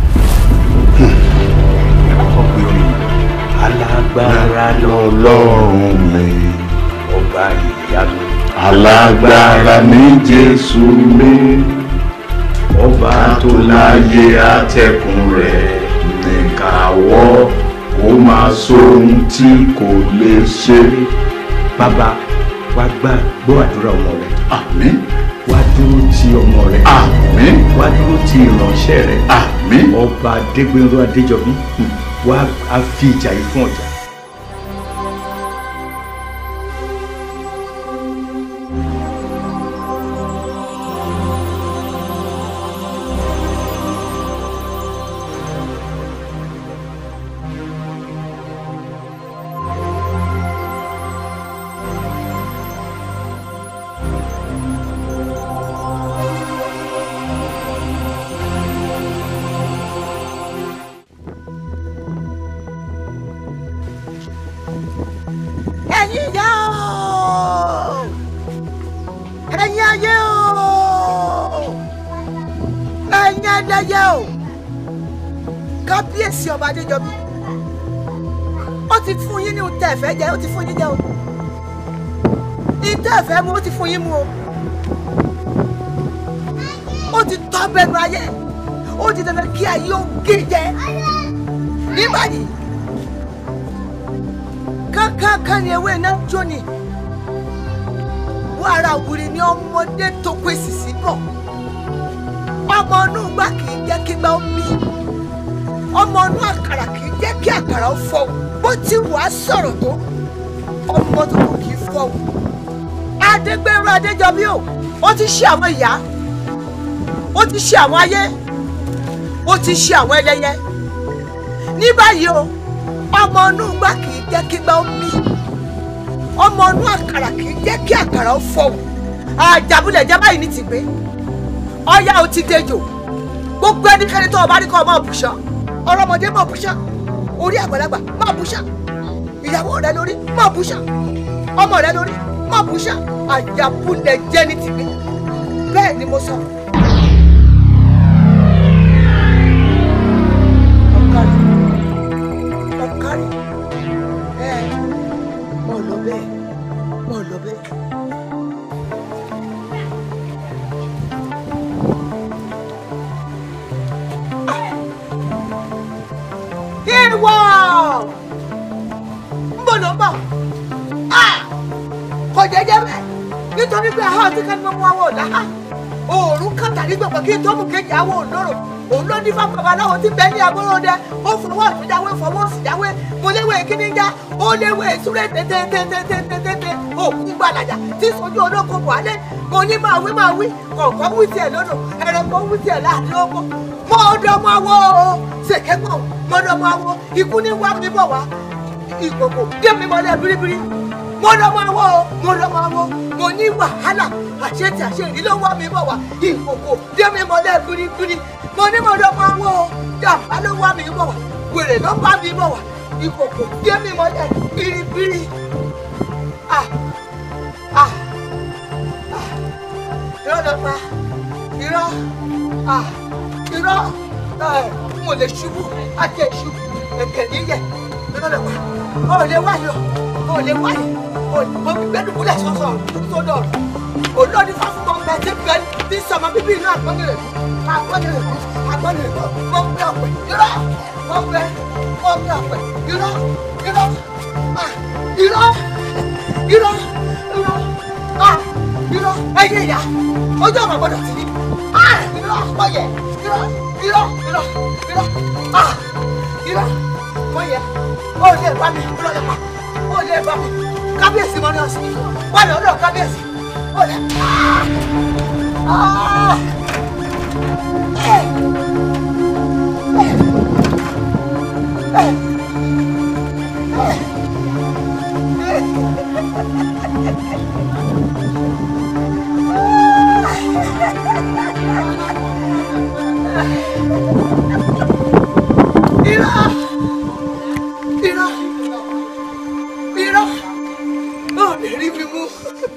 alágbára lọ́lọ́run mi ọba ìyanu. alágbára ní jésù mi ọba tó láyé àtẹ̀kùn rẹ̀ nìkàwọ́ ó máa sóhun tí kò lè ṣe. bàbá wá gbà gbọ́ àdúrà ọmọ rẹ. àmín. wá dúró ti ọmọ rẹ. àmín. wá dúró ti ìránṣẹ́ rẹ. àmín. ọba adégbénró adéjọbí wá á fi ìjà yìí fún ọjà. ẹ̀yin ìyá o ẹ̀yin ayé o ẹ̀yin ẹlẹ́yẹ o kábíyèsí ọba adéjọbí ó ti fún yín ní ohun tẹ́ ẹ fẹ́ jẹ ó ti fún yín jẹ o ní tẹ́ ẹ fẹ́ mu ó ti fún yín mu o ó ti tọ́ bẹnu ayé ó ti dandan kí ayé ó gé jẹ ní báyìí kánkánká ni ewé iná jó ni wàrà wùrì ni ọmọdé tó pèsè sí bọ̀ ọmọ inú gbà kì í jẹ́ kí gbà ó mì ọmọ inú àkàrà kì í jẹ́ kí àkàrà ó fọ́ bó ti wà á sọ̀rọ̀ tó ọmọ tó kù kì í fọ́ adégbèrú adéjọbí o ó ti ṣe àwọn ìyá ó ti ṣe àwọn ayé ó ti ṣe àwọn ẹlẹ́yẹ ní báyìí o ọmọ inú gbà kì í jẹ́ kí gbà ó mì ọmọ inú àkàrà kì í jẹ́ kí àkàrà ó fọ́ àjàbulẹ̀ jẹ́ báyìí ní tìgbé ọyá ò ti dejò gbogbo ẹnikẹ́ni tó o bá rí kọ́ ọ máa bùṣọ ọlọ́mọdé máa bùṣọ orí àgbàlagbà máa bùṣọ ìyàwó rẹ lórí máa bùṣọ ọmọ rẹ lórí máa bùṣọ àjàbulẹ̀ jẹ́ ní tìgbé bẹ́ẹ̀ ni mo sọ. ọ̀kárí ọ̀kárí ẹ̀ mọ̀ lọ bẹ́ẹ̀ mọ̀ lọ bẹ́ẹ̀. ìwọ ń bọ̀ ló ń bọ̀ kò jẹ́jẹ́ bẹ́ẹ̀ nítorí pé àwọn àti kan ní mọ́ àwọn ọ̀dà òòrùn kàtà ní gbọ̀ngàn kí n tó mú kejì àwọn òǹdòrò òun ló ní fáwọn babaláwo tí bẹ́ẹ̀ ní agbóhóndẹ ó fọwọ́ ìfúnjáwé fọwọ́ síjáwé mo léwé kíní já ó léwé ìsúré tètètètètètè òkú gbàlàjà tí sojú olóko buhari mo ní máa wí máa wí kọ̀ọ̀kan wí tiẹ̀ lọ́nà ẹ̀rọ̀kọ̀ wí tiẹ̀ láàrin oko mo dọ́mọ wo ṣèkẹ́gbọ̀n mo dọ́mọ wo ikú ní wá mi bọ̀ wá ìkòkò dé mi mọ́lẹ̀ biribiri mo dọ́mọ wo mo dọ́mọ wo mo ní wàhálà àṣetì àṣeyìí ló wá mi bọ̀ wá ìkòkò dé mi mọ́lẹ̀ biribiri mo ní mo dọ́mọ wo jàmbá ló wá mi bọ̀ wá wèrè ló bá mi bọ̀ wá ìkòkò dé mi mọ́lẹ̀ biribiri ah ah ah irọ́ ló pa irọ́ ah irọ́ ẹ̀ mo lè ṣubú àti ìṣubú ẹ̀kẹ́ níyẹ̀ lọ́dọ̀ wá ó lè wáyé ó lè wáyé ó mo gbẹ́dùn kúlẹ̀ sọ́sọ́ sódò olórí fáfúnmọ́ bẹ́ẹ̀ tí bẹ́ẹ̀ tí sọmọ bíbí inú àgbọ̀nrẹ̀ àgbọ̀nrẹ̀ àgbọ̀nrẹ̀ mo gbé ọ̀pẹ irọ́ mo gbé mo gbé ọ̀pẹ irọ́ irọ́ ah, irọ́ irọ́ irọ́ ah, irọ́ ẹ̀yẹ ìyá ojú ọmọ gbọ́dọ̀ sí ah, irọ́ mọ̀yẹ irọ́ irọ́ irọ́ irọ́ ah, irọ́ mọ̀yẹ ó lè bá mi irọ́ lè pa ó lè bá mi kábíyèsí mọ́ ní ọ̀sìn wà lọ́dọ̀ kábíyèsí ó lè ah, eh, eh, eh. Irọ́! Irọ́! Irọ́! Ó lè rí mi mú.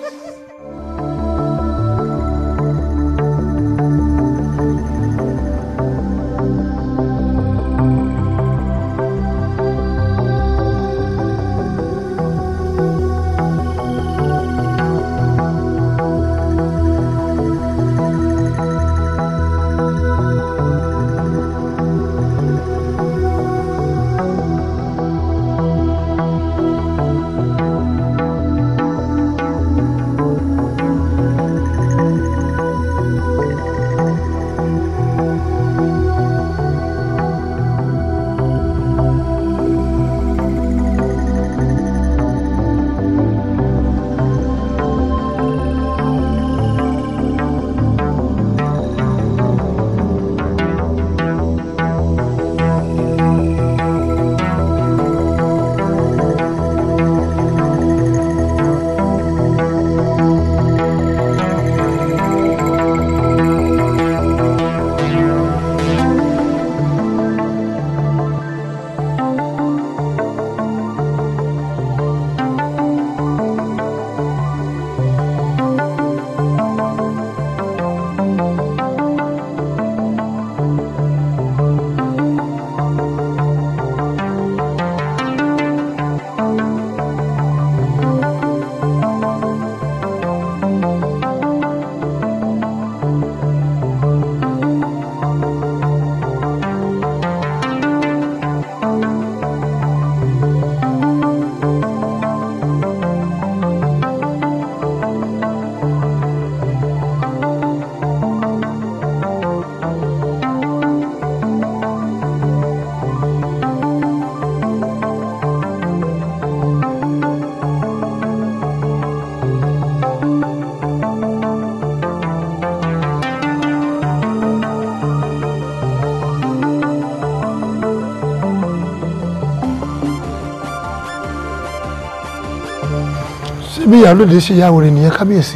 ṣé bí ìyálòde ṣe yá wèrè nìyẹn kábíyèsí.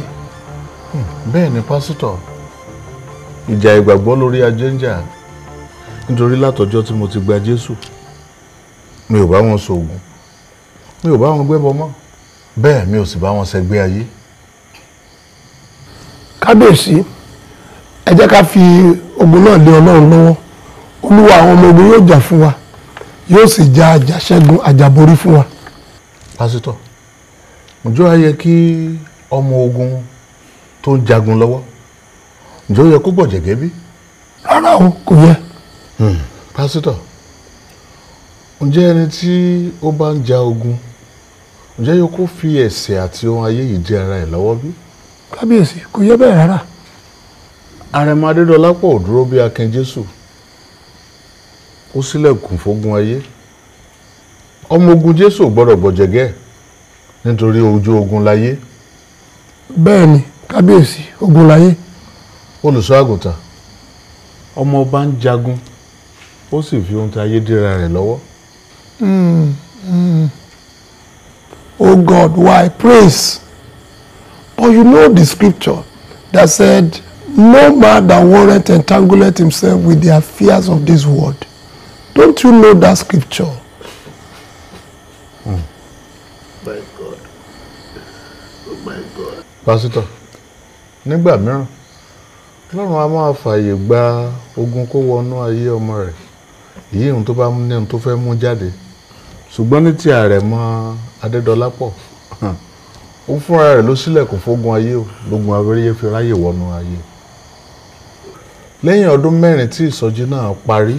bẹ́ẹ̀ ni pásítọ̀ ìjà ìgbàgbọ́ lórí ajé ń jà nítorí látọjọ́ tí mo ti gba Jésù mi ò bá wọn ṣoògùn mi ò bá wọn gbẹ́bọ mọ́ bẹ́ẹ̀ mi ò sì bá wọn ṣẹgbẹ́ ayé kábíyèsí ẹ jẹ́ ká fi ogun náà lé ọlọ́run lọ́wọ́ olúwa àwọn ọmọ ogun yóò jà fún wa yóò sì ja àjàṣẹ́gun àjàborí fún wa. pásítọ̀ ǹjọ́ á yẹ kí ọmọ ogun tó ń jagun lọ́wọ́ ǹjọ́ ó yẹ kó bọ̀ jẹ̀gẹ́ bí? rárá o kò yẹ. pásítọ̀ ǹjẹ́ ẹni tí ó bá ń ja ogun ǹjẹ́ yóò kó fi ẹ̀ṣẹ̀ àti ohun ayé yìí dí ara ẹ̀ lọ́wọ́ bí? kábíyèsí kò yẹ bẹ́ẹ̀ rárá. àrẹ̀mọ adédọ́lápọ̀ ò dúró bí akin jésù ó ṣílẹ̀kùn fógun ayé ọmọ ogun jésù ò gbọ́dọ̀ gbọ̀jẹ̀gẹ́ nítorí ojú ogun láyé bẹ́ẹ̀ ni kábíyèsí ogun láyé. olùṣọ́ àgùntàn ọmọ ọba ń jagun ó sì fi ohun tí ayé dira rẹ̀ lọ́wọ́ Mm, mm. Oh God, why praise? But you know the scripture that said, No man that warrant entangleth himself with the affairs of this world. Don't you know that scripture? My God. Oh my God. pásítọ̀ nígbà mìíràn ọlọ́run a máa fààyè gba ogun kó wọnú ayé ọmọ rẹ̀ èyí ohun tó bá mú ní ohun tó fẹ́ mú jáde ṣùgbọ́n ní ti àrẹ̀mọ adédọ́lápọ̀ ó fúnra rẹ̀ ló sílẹ̀kùn fógun ayé o lógun abẹ́rẹ́ fi ráyè wọnú ayé lẹ́yìn ọdún mẹ́rin tí ìsọjí náà parí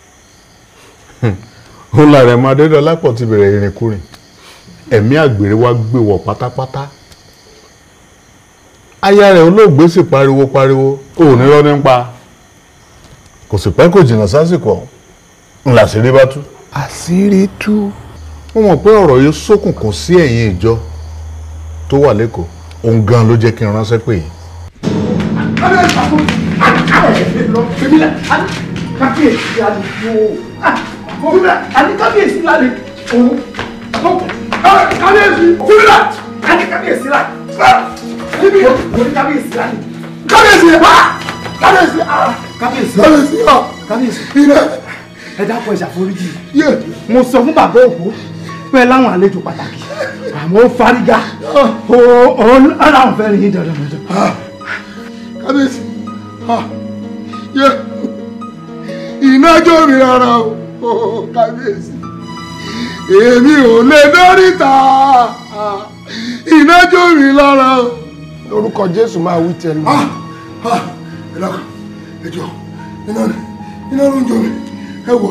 òun làrẹ̀mọ adédọ́lápọ̀ ti bẹ̀rẹ̀ ìrìnkúrìn ẹ̀mí àgbèrè wá gbé wọ̀ pátápátá aya rẹ̀ olóògbé sì pariwo pariwo ó ní lọ nípa kò sì pẹ́ kò jìnnà sásìkò ọ̀hún ńlá sí rí bá tú. àṣírí tú. wọ́n mọ̀ pé ọ̀rọ̀ yìí ṣókùnkùn sí ẹ̀yìn ìjọ tó wà lẹ́kọ̀ọ́ òun gan ló jẹ́ kí n ránṣẹ́ pè yín. kábíyèsí lálẹ́ o àní kábíyèsí lálẹ́ o kábíyèsí fúnra àní kábíyèsí lálẹ́ níbi òní kábíyèsí lálẹ́ kábíyèsí ha kábíyèsí ha kábíyèsí kábíyèsí ha kábíyèsí ilẹ̀ ẹ dákun ẹ ṣàforíjì mo sọ fún bàbá òkú pé láwọn àlejò pàtàkì àmọ́ ó fárígá ó ó láwọn fẹ́ rí yín dandan dandan. kábíyèsí yẹ iná jó mi rárá o kábíyèsí èmi ò lè dóríta iná jó mi lára o. lórúkọ jésù máa wí tẹnu. ẹ dákun ẹ jọ iná iná ló ń jó mi ẹ wọ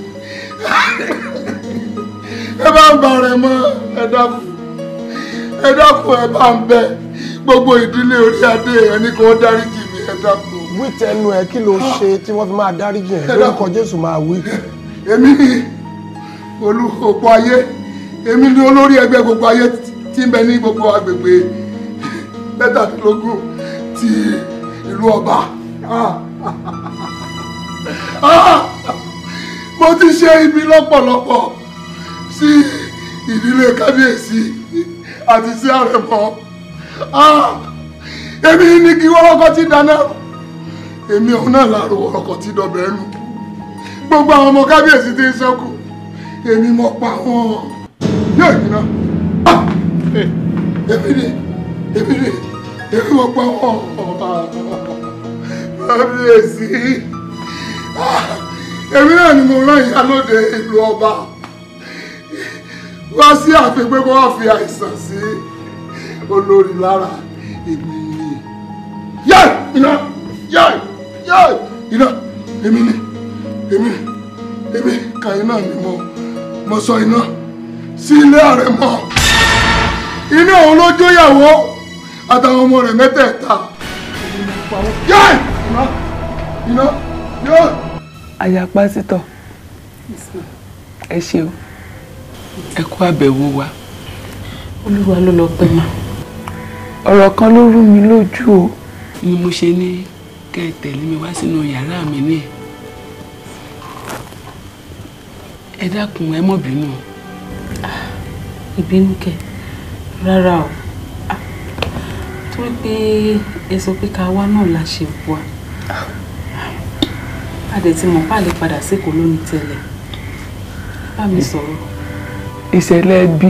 ẹ bá ń ba rẹ mọ ẹ dákun ẹ dákun ẹ bá ń bẹ gbogbo ìdílé orí adé ẹni kan dáríjì mi ẹ dákun. wí tẹnu ẹ kí ló ṣe tí wọ́n fi máa dáríjì ẹ lórúkọ jésù máa wí. èmi ni olú òpó ayé èmi ni olórí ẹgbẹ́ gbogbo ayé tí ń bẹ ní gbogbo agbègbè mẹ́tàdínlógún ti ìlú ọba. mo ti ṣe ibi lọ́pọ̀lọpọ̀ sí ìdílé kábíyèsí àti sí àrẹ̀mọ. èmi ní kí wọ́rọ́kọ́ ti dáná èmi òun náà láàrú wọ́rọ́kọ́ ti dọ̀bẹ̀ ẹnu gbogbo àwọn ọmọ kábíyèsí ti ń sẹ́kù èmi mọ̀ pa wọn yóò yìí náà èmi ni èmi ni èmi mọ̀ pa wọn kábíyèsí èmi náà ni mo rán ìyálóde ìlú ọba wá sí ààfin pé kó wá fi àìsàn sí olórí lára èmi ni yẹ iná yẹ yẹ iná èmi ni èmi èmi kan iná ni mo mo sọ iná sí ilé ààrẹ mọ iná òun ló jóyàwó àtàwọn ọmọ rẹ̀ mẹ́tẹ̀ẹ̀ta yẹ iná iná yẹ. aya pásítọ̀ ẹ ṣeun ẹ kú àbẹ̀wò wa olúwa ló lọ pẹ́ mà. ọ̀rọ̀ kan ló rú mi lójú o ni mo ṣe ní kẹ́ ẹ tẹ̀lé mi wá sínú yàrá mi ní ẹ dákun ẹ mọ̀ bínú. ìbínú kẹ rárá o Ah, torí pé ẹ sọ pé ká wá náà la ṣe wá a dẹ̀ ti mọ̀ pa lè padà sékòó lónìí tẹ́lẹ̀ bá mi sọ̀rọ̀. ìṣẹ̀lẹ̀ ẹbí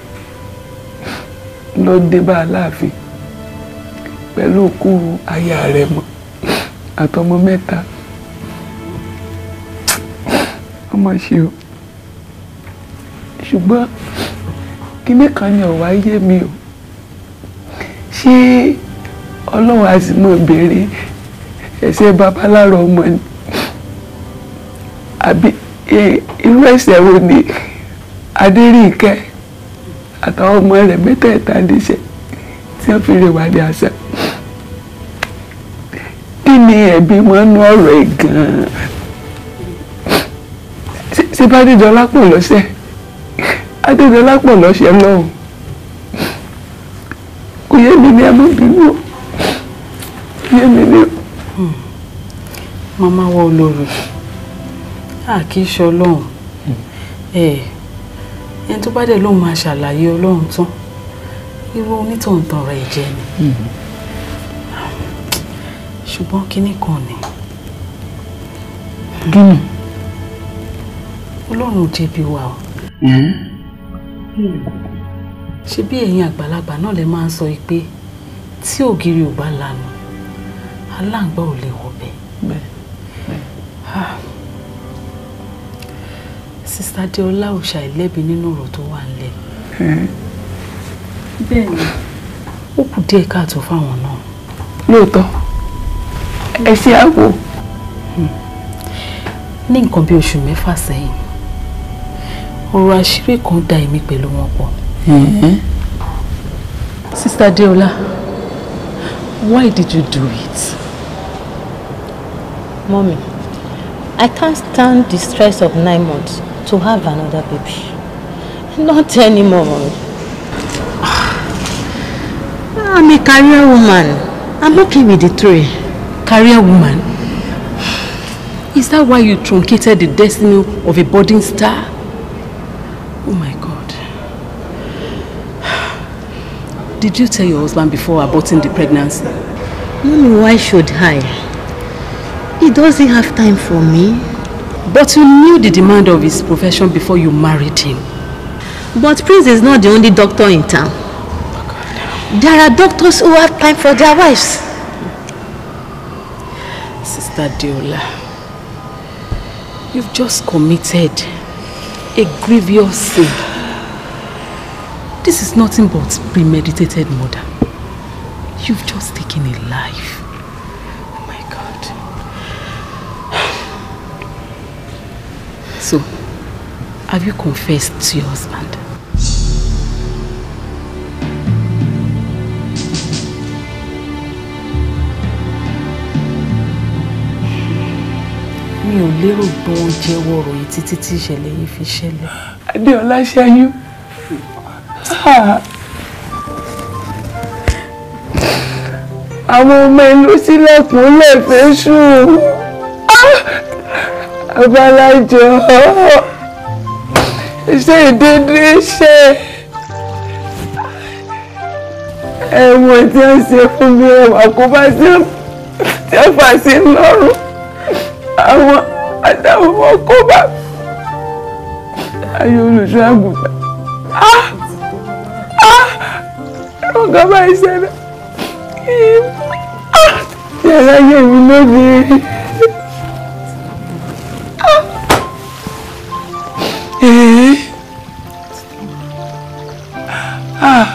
ló dé bá aláàfin pẹ̀lú òkú aya rẹ̀ mọ́ àtọmọ mẹ́ta ọmọ ṣe o ṣùgbọ́n kíní kan ni ọ̀wá yé mi o ṣé ọlọ́run á sì mọ̀ béèrè ẹ̀ṣẹ̀ babaláro ọmọ ni àbí eh, irú ẹ̀ṣẹ̀ wo ni adéríkẹ́ àtàwọn ọmọ rẹ̀ mẹ́tẹ̀ẹ̀ta níṣẹ́ tí wọ́n fi rè wá ní àṣà kí ni ẹ̀bi wọn nú ọ̀rọ̀ ẹ̀ gan-an Ṣé- ṣé bá dídọ́lá pọ̀ lọ́sẹ̀ adédọ́lá pọ̀ lọ́sẹ̀ lọ́hùn kò yé mi ní ẹ má bínú o kò yé mi ní o. màmá wa olórí a kì í ṣe ọlọ́run ẹ ẹni tó bá dẹ̀ lóun máa ṣàlàyé ọlọ́run tán irú onítọ̀hún tán ọ̀rọ̀ ẹ̀ jẹ́ ni ṣùgbọ́n kinní kan ni gínì ọlọ́run ò jẹ̀bi wa o ṣe bí ẹ̀yin àgbàlagbà náà lè máa ń sọ yìí pé tí ògiri ò bá lanu aláǹgbá ò lè wọ̀bẹ̀. Ah. sista deola ò ṣàìlẹ́bi nínú ọ̀rọ̀ tó wà nílẹ̀ bẹ́ẹ̀ ni ó kù díẹ̀ káàtó fáwọn náà. lóòótọ́ ẹ ṣe àwò. ní nǹkan bí oṣù mẹ́fà sẹ́yìn ọ̀rọ̀ àṣírí kan da èmi pẹ̀lú wọn pọ̀. sista deola why did you do it. Mommy, I can't stand the stress of nine months to have another baby. Not anymore, Mommy. I'm a career woman. I'm okay with the three. Career woman? Is that why you truncated the destiny of a budding star? Oh my God. Did you tell your husband before aborting the pregnancy? Mommy, why should I? He doesn't have time for me. But you knew the demand of his profession before you married him. But Prince is not the only doctor in town. There are doctors who have time for their wives. Sister Deola, you've just committed a grievous sin. This is nothing but premeditated murder. You've just taken a life. Oh my God. So, have you confessed to your husband? mi ò lérò pé wọ́n jẹ́wọ́ ọ̀rọ̀ yìí títí tí ìṣẹ̀lẹ̀ yìí fi ṣẹlẹ̀. adéọlá ṣẹ́yún. àwọn ọmọ ìlú sílẹ̀kùn lẹ́fẹ̀ẹ́ ṣù abalájọ iṣẹ́ ìdédé ṣe ẹ̀wọ̀n tí wọ́n ṣe fún mi ẹ̀wà kó bá sí tí wọ́n fà sí lọ́rùn àwọn àtàwọn ọmọ kó bá ayé olùṣọ́ àgùntàn ẹ̀rọ kan bá ìṣẹ̀lẹ̀ yàrá yẹ̀ mí lónìí. Ah.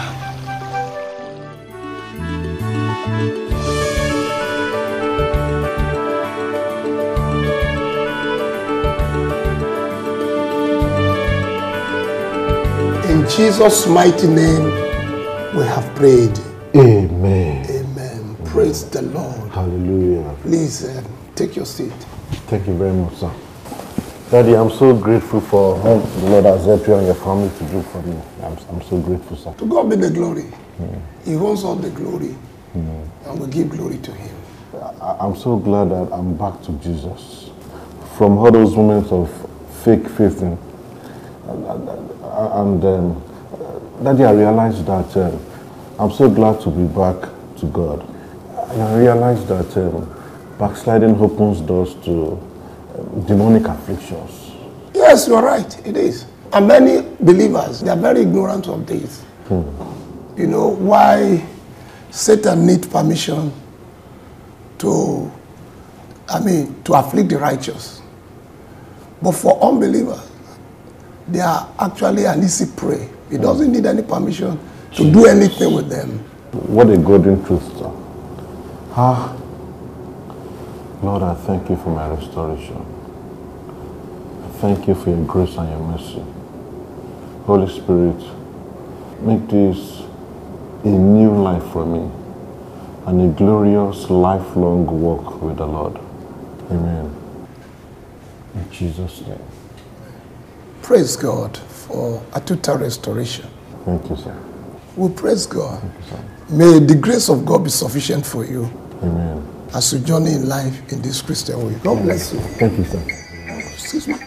In Jesus' mighty name, we have prayed. Amen. Amen. Praise the Lord. Hallelujah. Please uh, take your seat. Thank you very much, sir. Daddy, I'm so grateful for all the Lord has helped you and your family to do for me. I'm, I'm so grateful, sir. To God be the glory. He wants all the glory, and we give glory to Him. I- I'm so glad that I'm back to Jesus. From all those moments of fake faith in, and, and, and um, Daddy, I realized that um, I'm so glad to be back to God. And I realized that um, backsliding opens doors to um, demonic afflictions. Yes, you are right. It is. And many believers, they are very ignorant of this. You know, why Satan need permission to, I mean, to afflict the righteous. But for unbelievers, they are actually an easy prey. He doesn't need any permission to do anything with them. What a golden truth, sir. Ah, Lord, I thank you for my restoration. I thank you for your grace and your mercy. Holy Spirit, make this a new life for me and a glorious lifelong walk with the Lord. Amen. In Jesus' name. Praise God for a total restoration. Thank you, sir. We praise God. May the grace of God be sufficient for you Amen. as you journey in life in this Christian way. God bless you. Thank you, sir. Excuse me.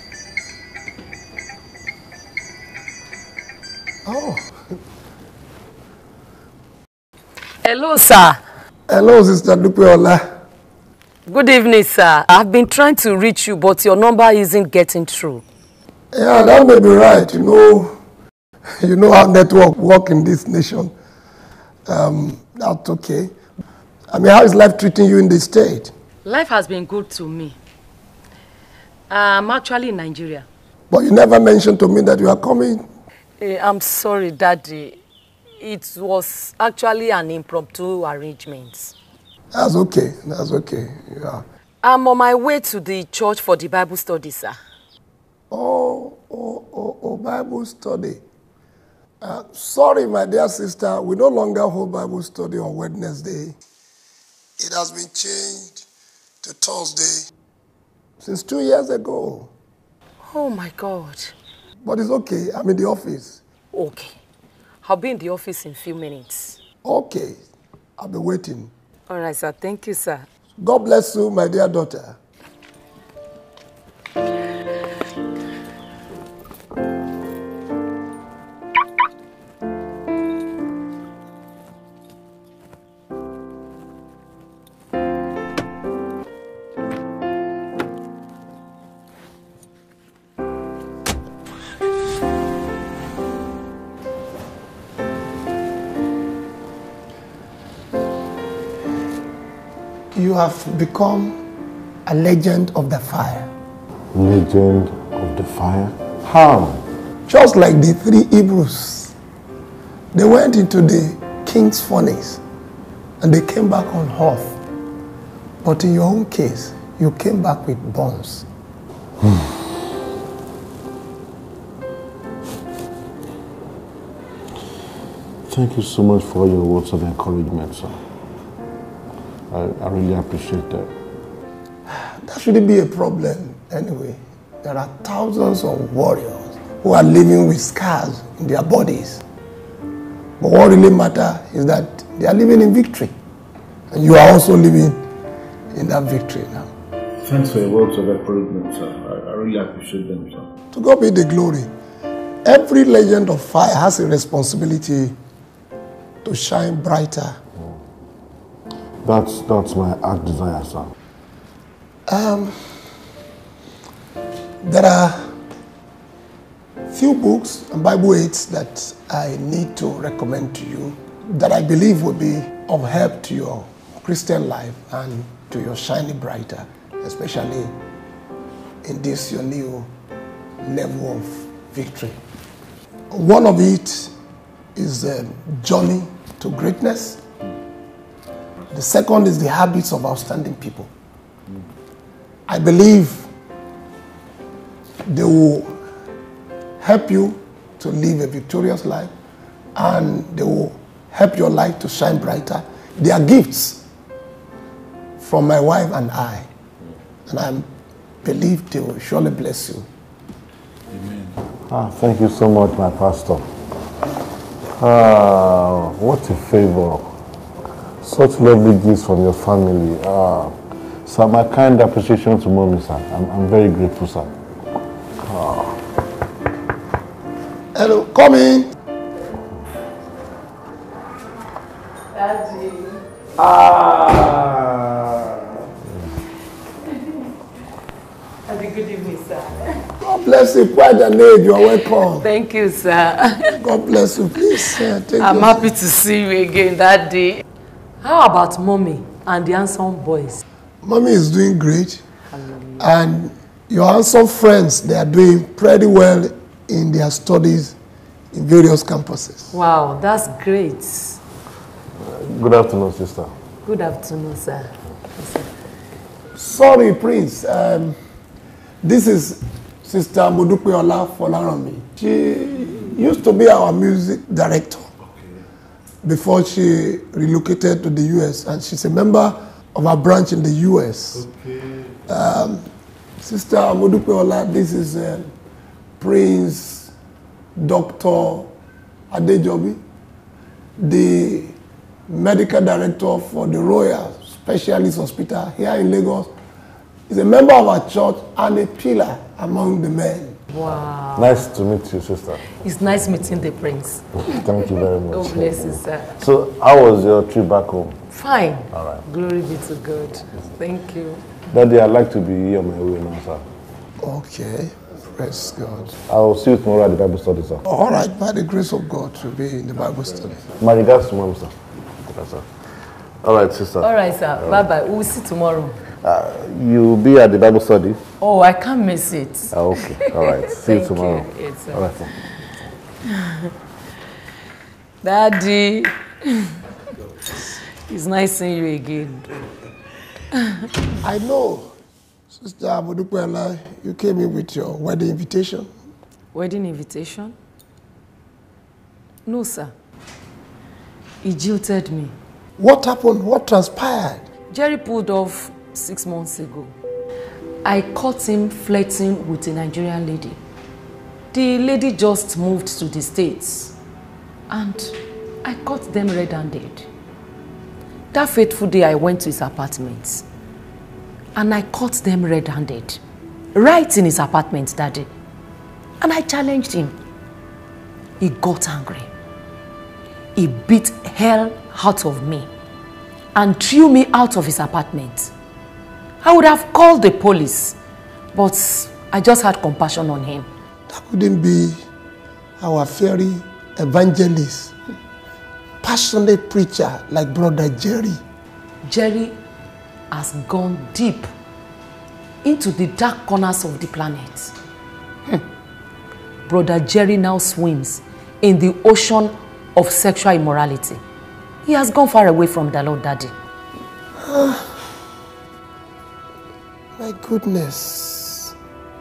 Oh, Hello, sir. hello, Sister Dupeola. Good evening, sir. I've been trying to reach you, but your number isn't getting through. Yeah, that may be right. You know, you know how network work in this nation. Um, that's okay. I mean, how is life treating you in this state? Life has been good to me. I'm actually in Nigeria. But you never mentioned to me that you are coming. Eh, I'm sorry, Daddy. It was actually an impromptu arrangement. That's okay. That's okay. Yeah. I'm on my way to the church for the Bible study, sir. Oh, oh, oh, oh, Bible study. Uh, sorry, my dear sister, we no longer hold Bible study on Wednesday. It has been changed to Thursday since two years ago. Oh my God. But it's okay. I'm in the office. Okay. I'll be in the office in a few minutes. Okay. I'll be waiting. All right, sir. Thank you, sir. God bless you, my dear daughter. You have become a legend of the fire. Legend of the fire? How? Just like the three Hebrews. They went into the king's furnace and they came back on earth. But in your own case, you came back with bones. Thank you so much for all your words of encouragement, sir. I, I really appreciate that. That shouldn't be a problem anyway. There are thousands of warriors who are living with scars in their bodies. But what really matters is that they are living in victory. And you are also living in that victory now. Thanks for your words of encouragement, sir. I, I really appreciate them, sir. To God be the glory. Every legend of fire has a responsibility to shine brighter. That's, that's my heart desire, sir. Um, there are few books and Bible aids that I need to recommend to you that I believe will be of help to your Christian life and to your shining brighter, especially in this your new level of victory. One of it is the journey to greatness. The second is the habits of outstanding people. I believe they will help you to live a victorious life and they will help your light to shine brighter. They are gifts from my wife and I. And I believe they will surely bless you. Ah, thank you so much, my pastor. Ah, what a favor. Such lovely gifts from your family. Ah, sir, my kind appreciation to mommy, sir. I'm, I'm very grateful, sir. Ah. Hello, come in. Daddy. Ah. Have a good evening, sir. God bless you. Quite an age. You are welcome. Thank you, sir. God bless you. Please uh, take I'm your happy to see you again that day. How about mommy and the handsome boys? Mommy is doing great. And your handsome friends, they are doing pretty well in their studies in various campuses. Wow, that's great. Good afternoon, sister. Good afternoon, sir. Sorry, Prince. Um, this is Sister Modupeola Folaranmi. She used to be our music director before she relocated to the US, and she's a member of our branch in the US. Um, Sister Modupeola, this is uh, Prince Dr. Adejobi, the medical director for the Royal Specialist Hospital here in Lagos. He's a member of our church and a pillar among the men. Wow. Nice to meet you, sister. It's nice meeting the prince. Thank you very much. God bless you, sir. So, how was your trip back home? Fine. All right. Glory be to God. Thank you. Daddy, I'd like to be here on my way now, sir. Okay, praise God. I'll see you tomorrow at the Bible study, sir. All right, by the grace of God, to be in the Bible study. My regards to mom, sir. Yes, sir. All right, sister. All right, sir. All Bye bye. We'll see tomorrow. Uh, you'll be at the Bible study? Oh, I can't miss it. Ah, okay, all right. See you Thank tomorrow. you. It's, uh, all right. Daddy, it's nice seeing you again. I know, Sister Abodupela, you came in with your wedding invitation. Wedding invitation? No, sir. He jilted me. What happened? What transpired? Jerry pulled off six months ago. I caught him flirting with a Nigerian lady. The lady just moved to the States and I caught them red-handed. That fateful day I went to his apartment and I caught them red-handed. Right in his apartment that day. And I challenged him. He got angry. He beat hell out of me and threw me out of his apartment. I would have called the police, but I just had compassion on him. That couldn't be our fairy evangelist, passionate preacher like Brother Jerry. Jerry has gone deep into the dark corners of the planet. Hmm. Brother Jerry now swims in the ocean of sexual immorality. He has gone far away from the Lord Daddy. My goodness.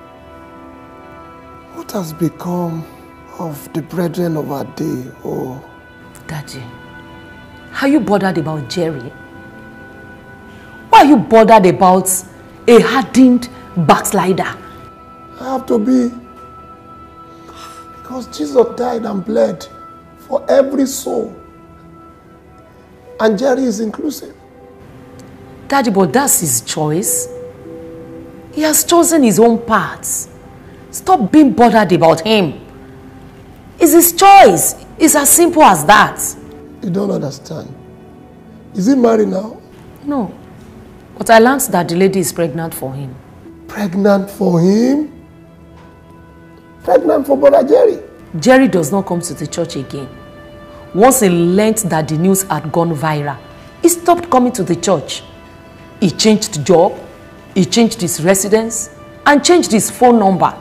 What has become of the brethren of our day? Oh, Daddy, are you bothered about Jerry? Why are you bothered about a hardened backslider? I have to be. Because Jesus died and bled for every soul. And Jerry is inclusive. Daddy, but that's his choice. He has chosen his own path. Stop being bothered about him. It's his choice. It's as simple as that. You don't understand. Is he married now? No. But I learned that the lady is pregnant for him. Pregnant for him? Pregnant for Brother Jerry? Jerry does not come to the church again. Once he learned that the news had gone viral, he stopped coming to the church. He changed job, he changed his residence, and changed his phone number.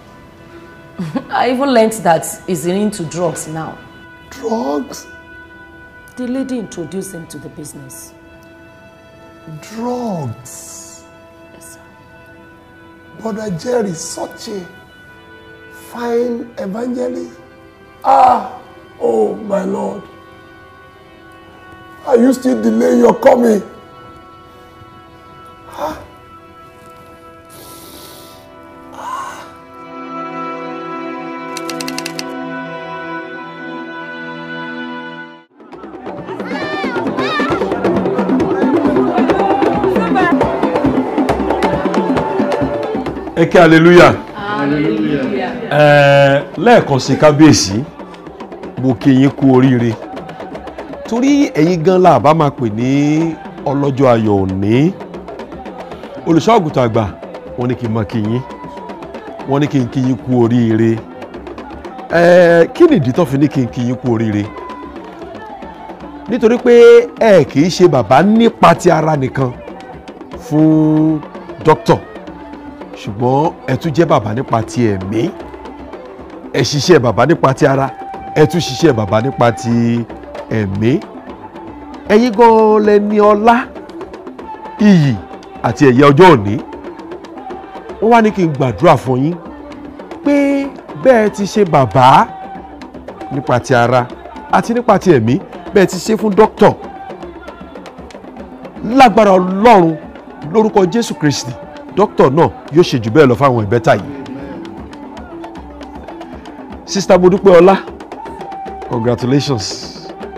I even learned that he's into drugs now. Drugs? The lady introduced him to the business. Drugs? Yes, sir. Brother Jerry, such a fine evangelist. Ah, oh my Lord. Are you still delay your coming? Ah. ẹ kí hallelujah ẹ lẹ́ẹ̀kan sí kábíyèsí mo kí yín kú oríire torí ẹ̀yin gan la bá máa pè ní ọlọ́jọ́ ayọ̀ òní olùṣọ́ àgùntàn àgbà wọ́n ní kí n máa kí yín wọ́n ní kí n kí yín kú oríire ẹ kí nìdí tó fi ní kí n kí yín kú oríire nítorí pé ẹ kì í ṣe bàbá nípa ti ara nìkan fún dókítà ṣùgbọ́n ẹ tún jẹ́ bàbá nípa ti ẹ̀mí ẹ ṣiṣẹ́ bàbá nípa ti ara ẹ tún ṣiṣẹ́ bàbá nípa ti ẹ̀mí ẹ̀yin gan lẹ ní ọlá iyì àti ẹ̀yẹ ọjọ́ òní wọ́n wá ní kí n gbàdúrà fún yín pé bẹ́ẹ̀ ti ṣe bàbá nípa ti ara àti nípa ti ẹ̀mí bẹ́ẹ̀ ti ṣe fún dókítà lágbára ọlọ́run lórúkọ jésù kristi dókítà náà yóò ṣe jù bẹ́ẹ̀ lọ fáwọn ìbẹ́ta yìí sista modúpẹ́ ọlá congratulations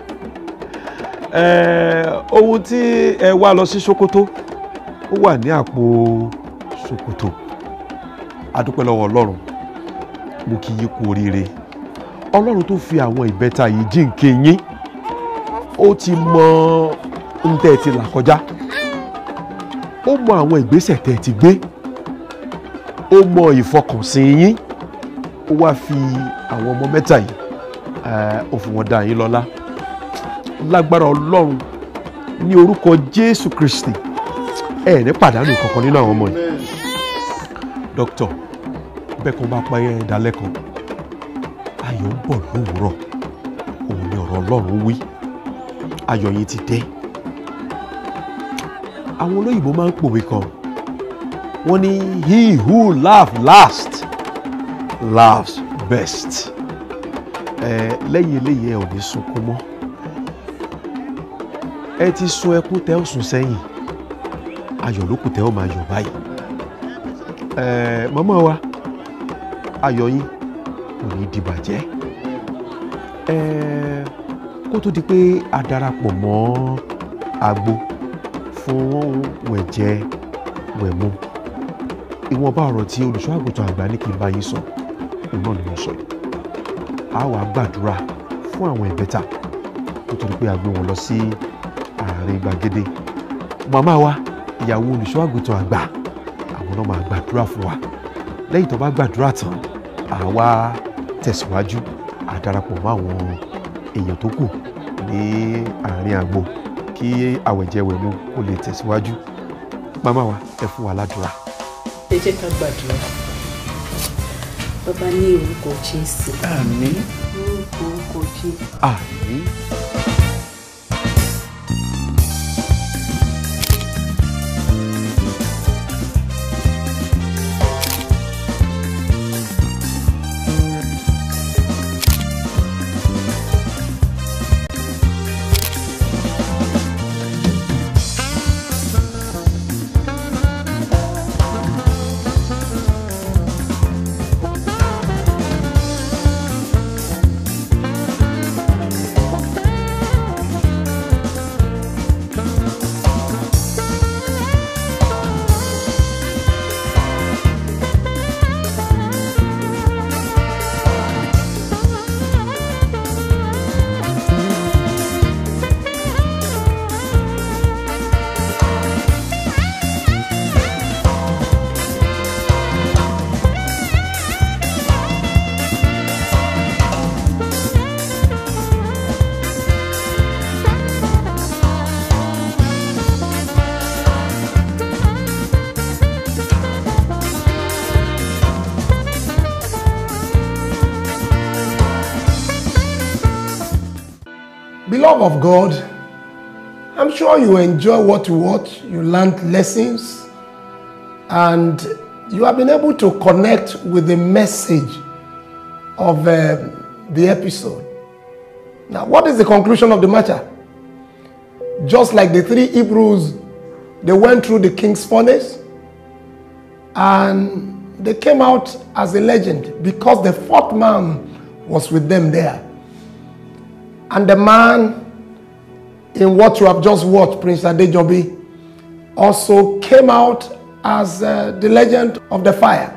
eh, ohun tí ẹ wá lọ sí sokoto ó wà ní àpò sokoto adúpẹ́ lọ́wọ́ ọlọ́run mo kí yín kú oríire ọlọ́run tó fi àwọn ìbẹ́ta yìí jíǹkí yín ó ti mọ ohun tẹ́ ẹ ti là kọjá ó mọ àwọn ìgbésẹ̀ tẹ́ ẹ ti gbé ó mọ ìfọkànsìn yín ó wá fi àwọn ọmọ mẹ́ta yìí ó fi wọn dá yín lọ́lá lágbára ọlọ́run ní orúkọ jésù kristi ẹ ní pàdánù kankan nínú àwọn ọmọ yìí dókítà bẹ́ẹ̀ kan bá pa ẹ́ dalẹ́ kan ayọ̀ ń bọ̀ lówùúrọ̀ òun ni ọ̀rọ̀ ọlọ́run wí ayọ̀ yín ti dé àwọn olóyìnbó máa ń pòwe kan wọ́n ní he who laugh last laughs best ẹ lẹ́yìn eléyìí ẹ ò ní sunkún mọ́ ẹ ti sun ẹkún tẹ́ ó sùn sẹ́yìn ayọ̀ ló kù tẹ́ ó máa yọ̀ báyìí ẹ màmá wa ayọ̀ yín kò ní di bàjẹ́ ẹ kó tó di pé a darapọ̀ mọ́ agbo fún wẹ̀jẹ wẹ̀mu ìwọ̀nba ọ̀rọ̀ tí olùṣọ́ àgùntàn àgbà ní kí n bá yín sọ òun náà ni mo sọ yìí a wà gbàdúrà fún àwọn ìbẹ́ta nítorí pé a gbé wọn lọ sí àárín gbàgede màmá wa ìyàwó olùṣọ́ àgùntàn àgbà àwọn náà máa gbàdúrà fún wa lẹ́yìn tó bá gbàdúrà tán àwa tẹ̀síwájú a darapọ̀ mọ́ àwọn èèyàn tó kù ní àárín àgbo kí àwẹ̀jẹwẹ̀mu kó lè tẹ̀síwájú màmá wa ẹ fún wa ládùúrà. ẹ jẹ́ ká gbàdúrà bàbá ní orúkọ jésù. àmín. orúkọ orúkọ jésù. àmín. Beloved of God, I'm sure you enjoy what you watch, you learned lessons, and you have been able to connect with the message of uh, the episode. Now, what is the conclusion of the matter? Just like the three Hebrews, they went through the king's furnace and they came out as a legend because the fourth man was with them there. And the man in what you have just watched, Prince Adejobi, also came out as uh, the legend of the fire.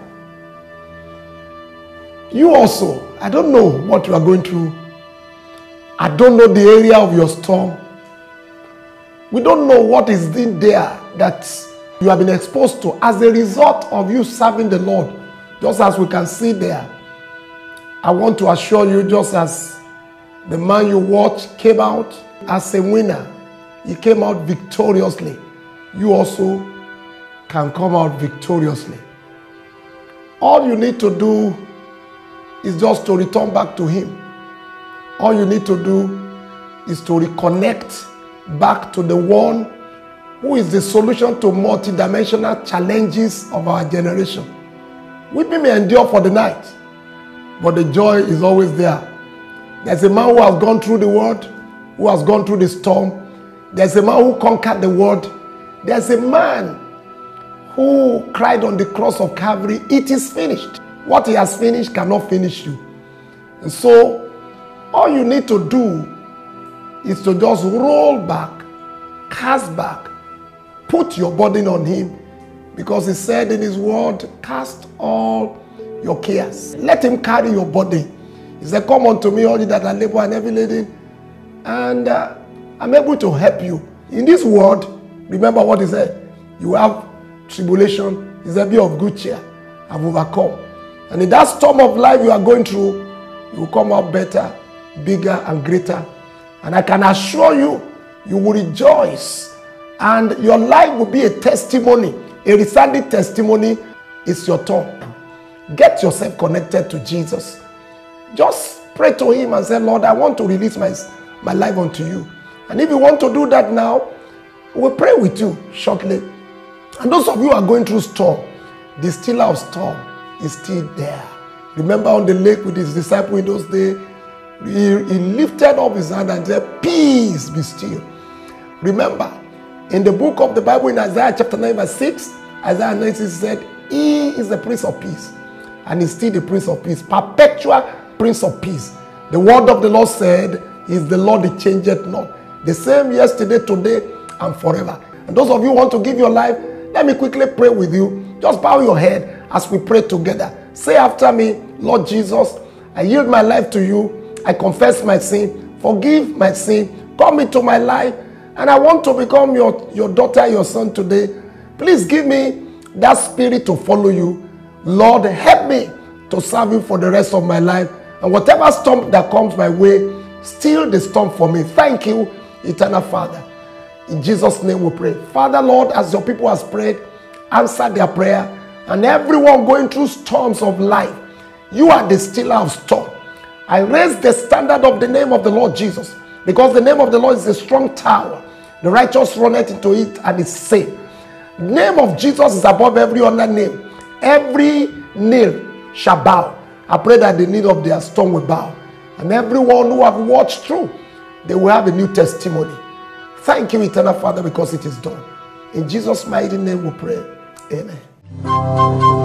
You also, I don't know what you are going through. I don't know the area of your storm. We don't know what is in there that you have been exposed to as a result of you serving the Lord, just as we can see there. I want to assure you, just as the man you watch came out as a winner, he came out victoriously. You also can come out victoriously. All you need to do is just to return back to Him. All you need to do is to reconnect back to the one who is the solution to multidimensional challenges of our generation. Weeping may endure for the night, but the joy is always there. There's a man who has gone through the world, who has gone through the storm. There's a man who conquered the world. There's a man who cried on the cross of Calvary, It is finished. What he has finished cannot finish you. And so, all you need to do is to just roll back, cast back, put your burden on him. Because he said in his word, Cast all your cares. Let him carry your burden. He said, Come unto me, all you that are labor and heavy laden, and uh, I'm able to help you. In this world, remember what he said you have tribulation, he said, Be of good cheer. I've overcome. And in that storm of life you are going through, you will come out better, bigger, and greater. And I can assure you, you will rejoice and your life will be a testimony, a resounding testimony. It's your turn. Get yourself connected to Jesus. Just pray to Him and say, Lord, I want to release my, my life unto you. And if you want to do that now, we'll pray with you shortly. And those of you who are going through storm, the stiller of storm is still there. Remember on the lake with his disciple in those days, he, he lifted up his hand and said, Peace be still. Remember, in the book of the Bible in Isaiah chapter 9, verse 6, Isaiah 9 6 said, He is the Prince of Peace. And he's still the Prince of Peace, perpetual Prince of Peace. The word of the Lord said, He is the Lord that changeth not. The same yesterday, today, and forever. And those of you who want to give your life, let me quickly pray with you. Just bow your head as we pray together. Say after me, Lord Jesus, I yield my life to you. I confess my sin. Forgive my sin. Come into my life. And I want to become your, your daughter, your son today. Please give me that spirit to follow you. Lord, help me to serve you for the rest of my life. And whatever storm that comes my way, still the storm for me. Thank you, eternal Father. In Jesus' name we pray. Father, Lord, as your people has prayed, answer their prayer. And everyone going through storms of life, you are the stiller of storm. I raise the standard of the name of the Lord Jesus because the name of the Lord is a strong tower. The righteous runneth into it and is safe. The name of Jesus is above every other name. Every knee shall bow. I pray that the need of their storm will bow. And everyone who have watched through, they will have a new testimony. Thank you, eternal Father, because it is done. In Jesus' mighty name we pray. Amen.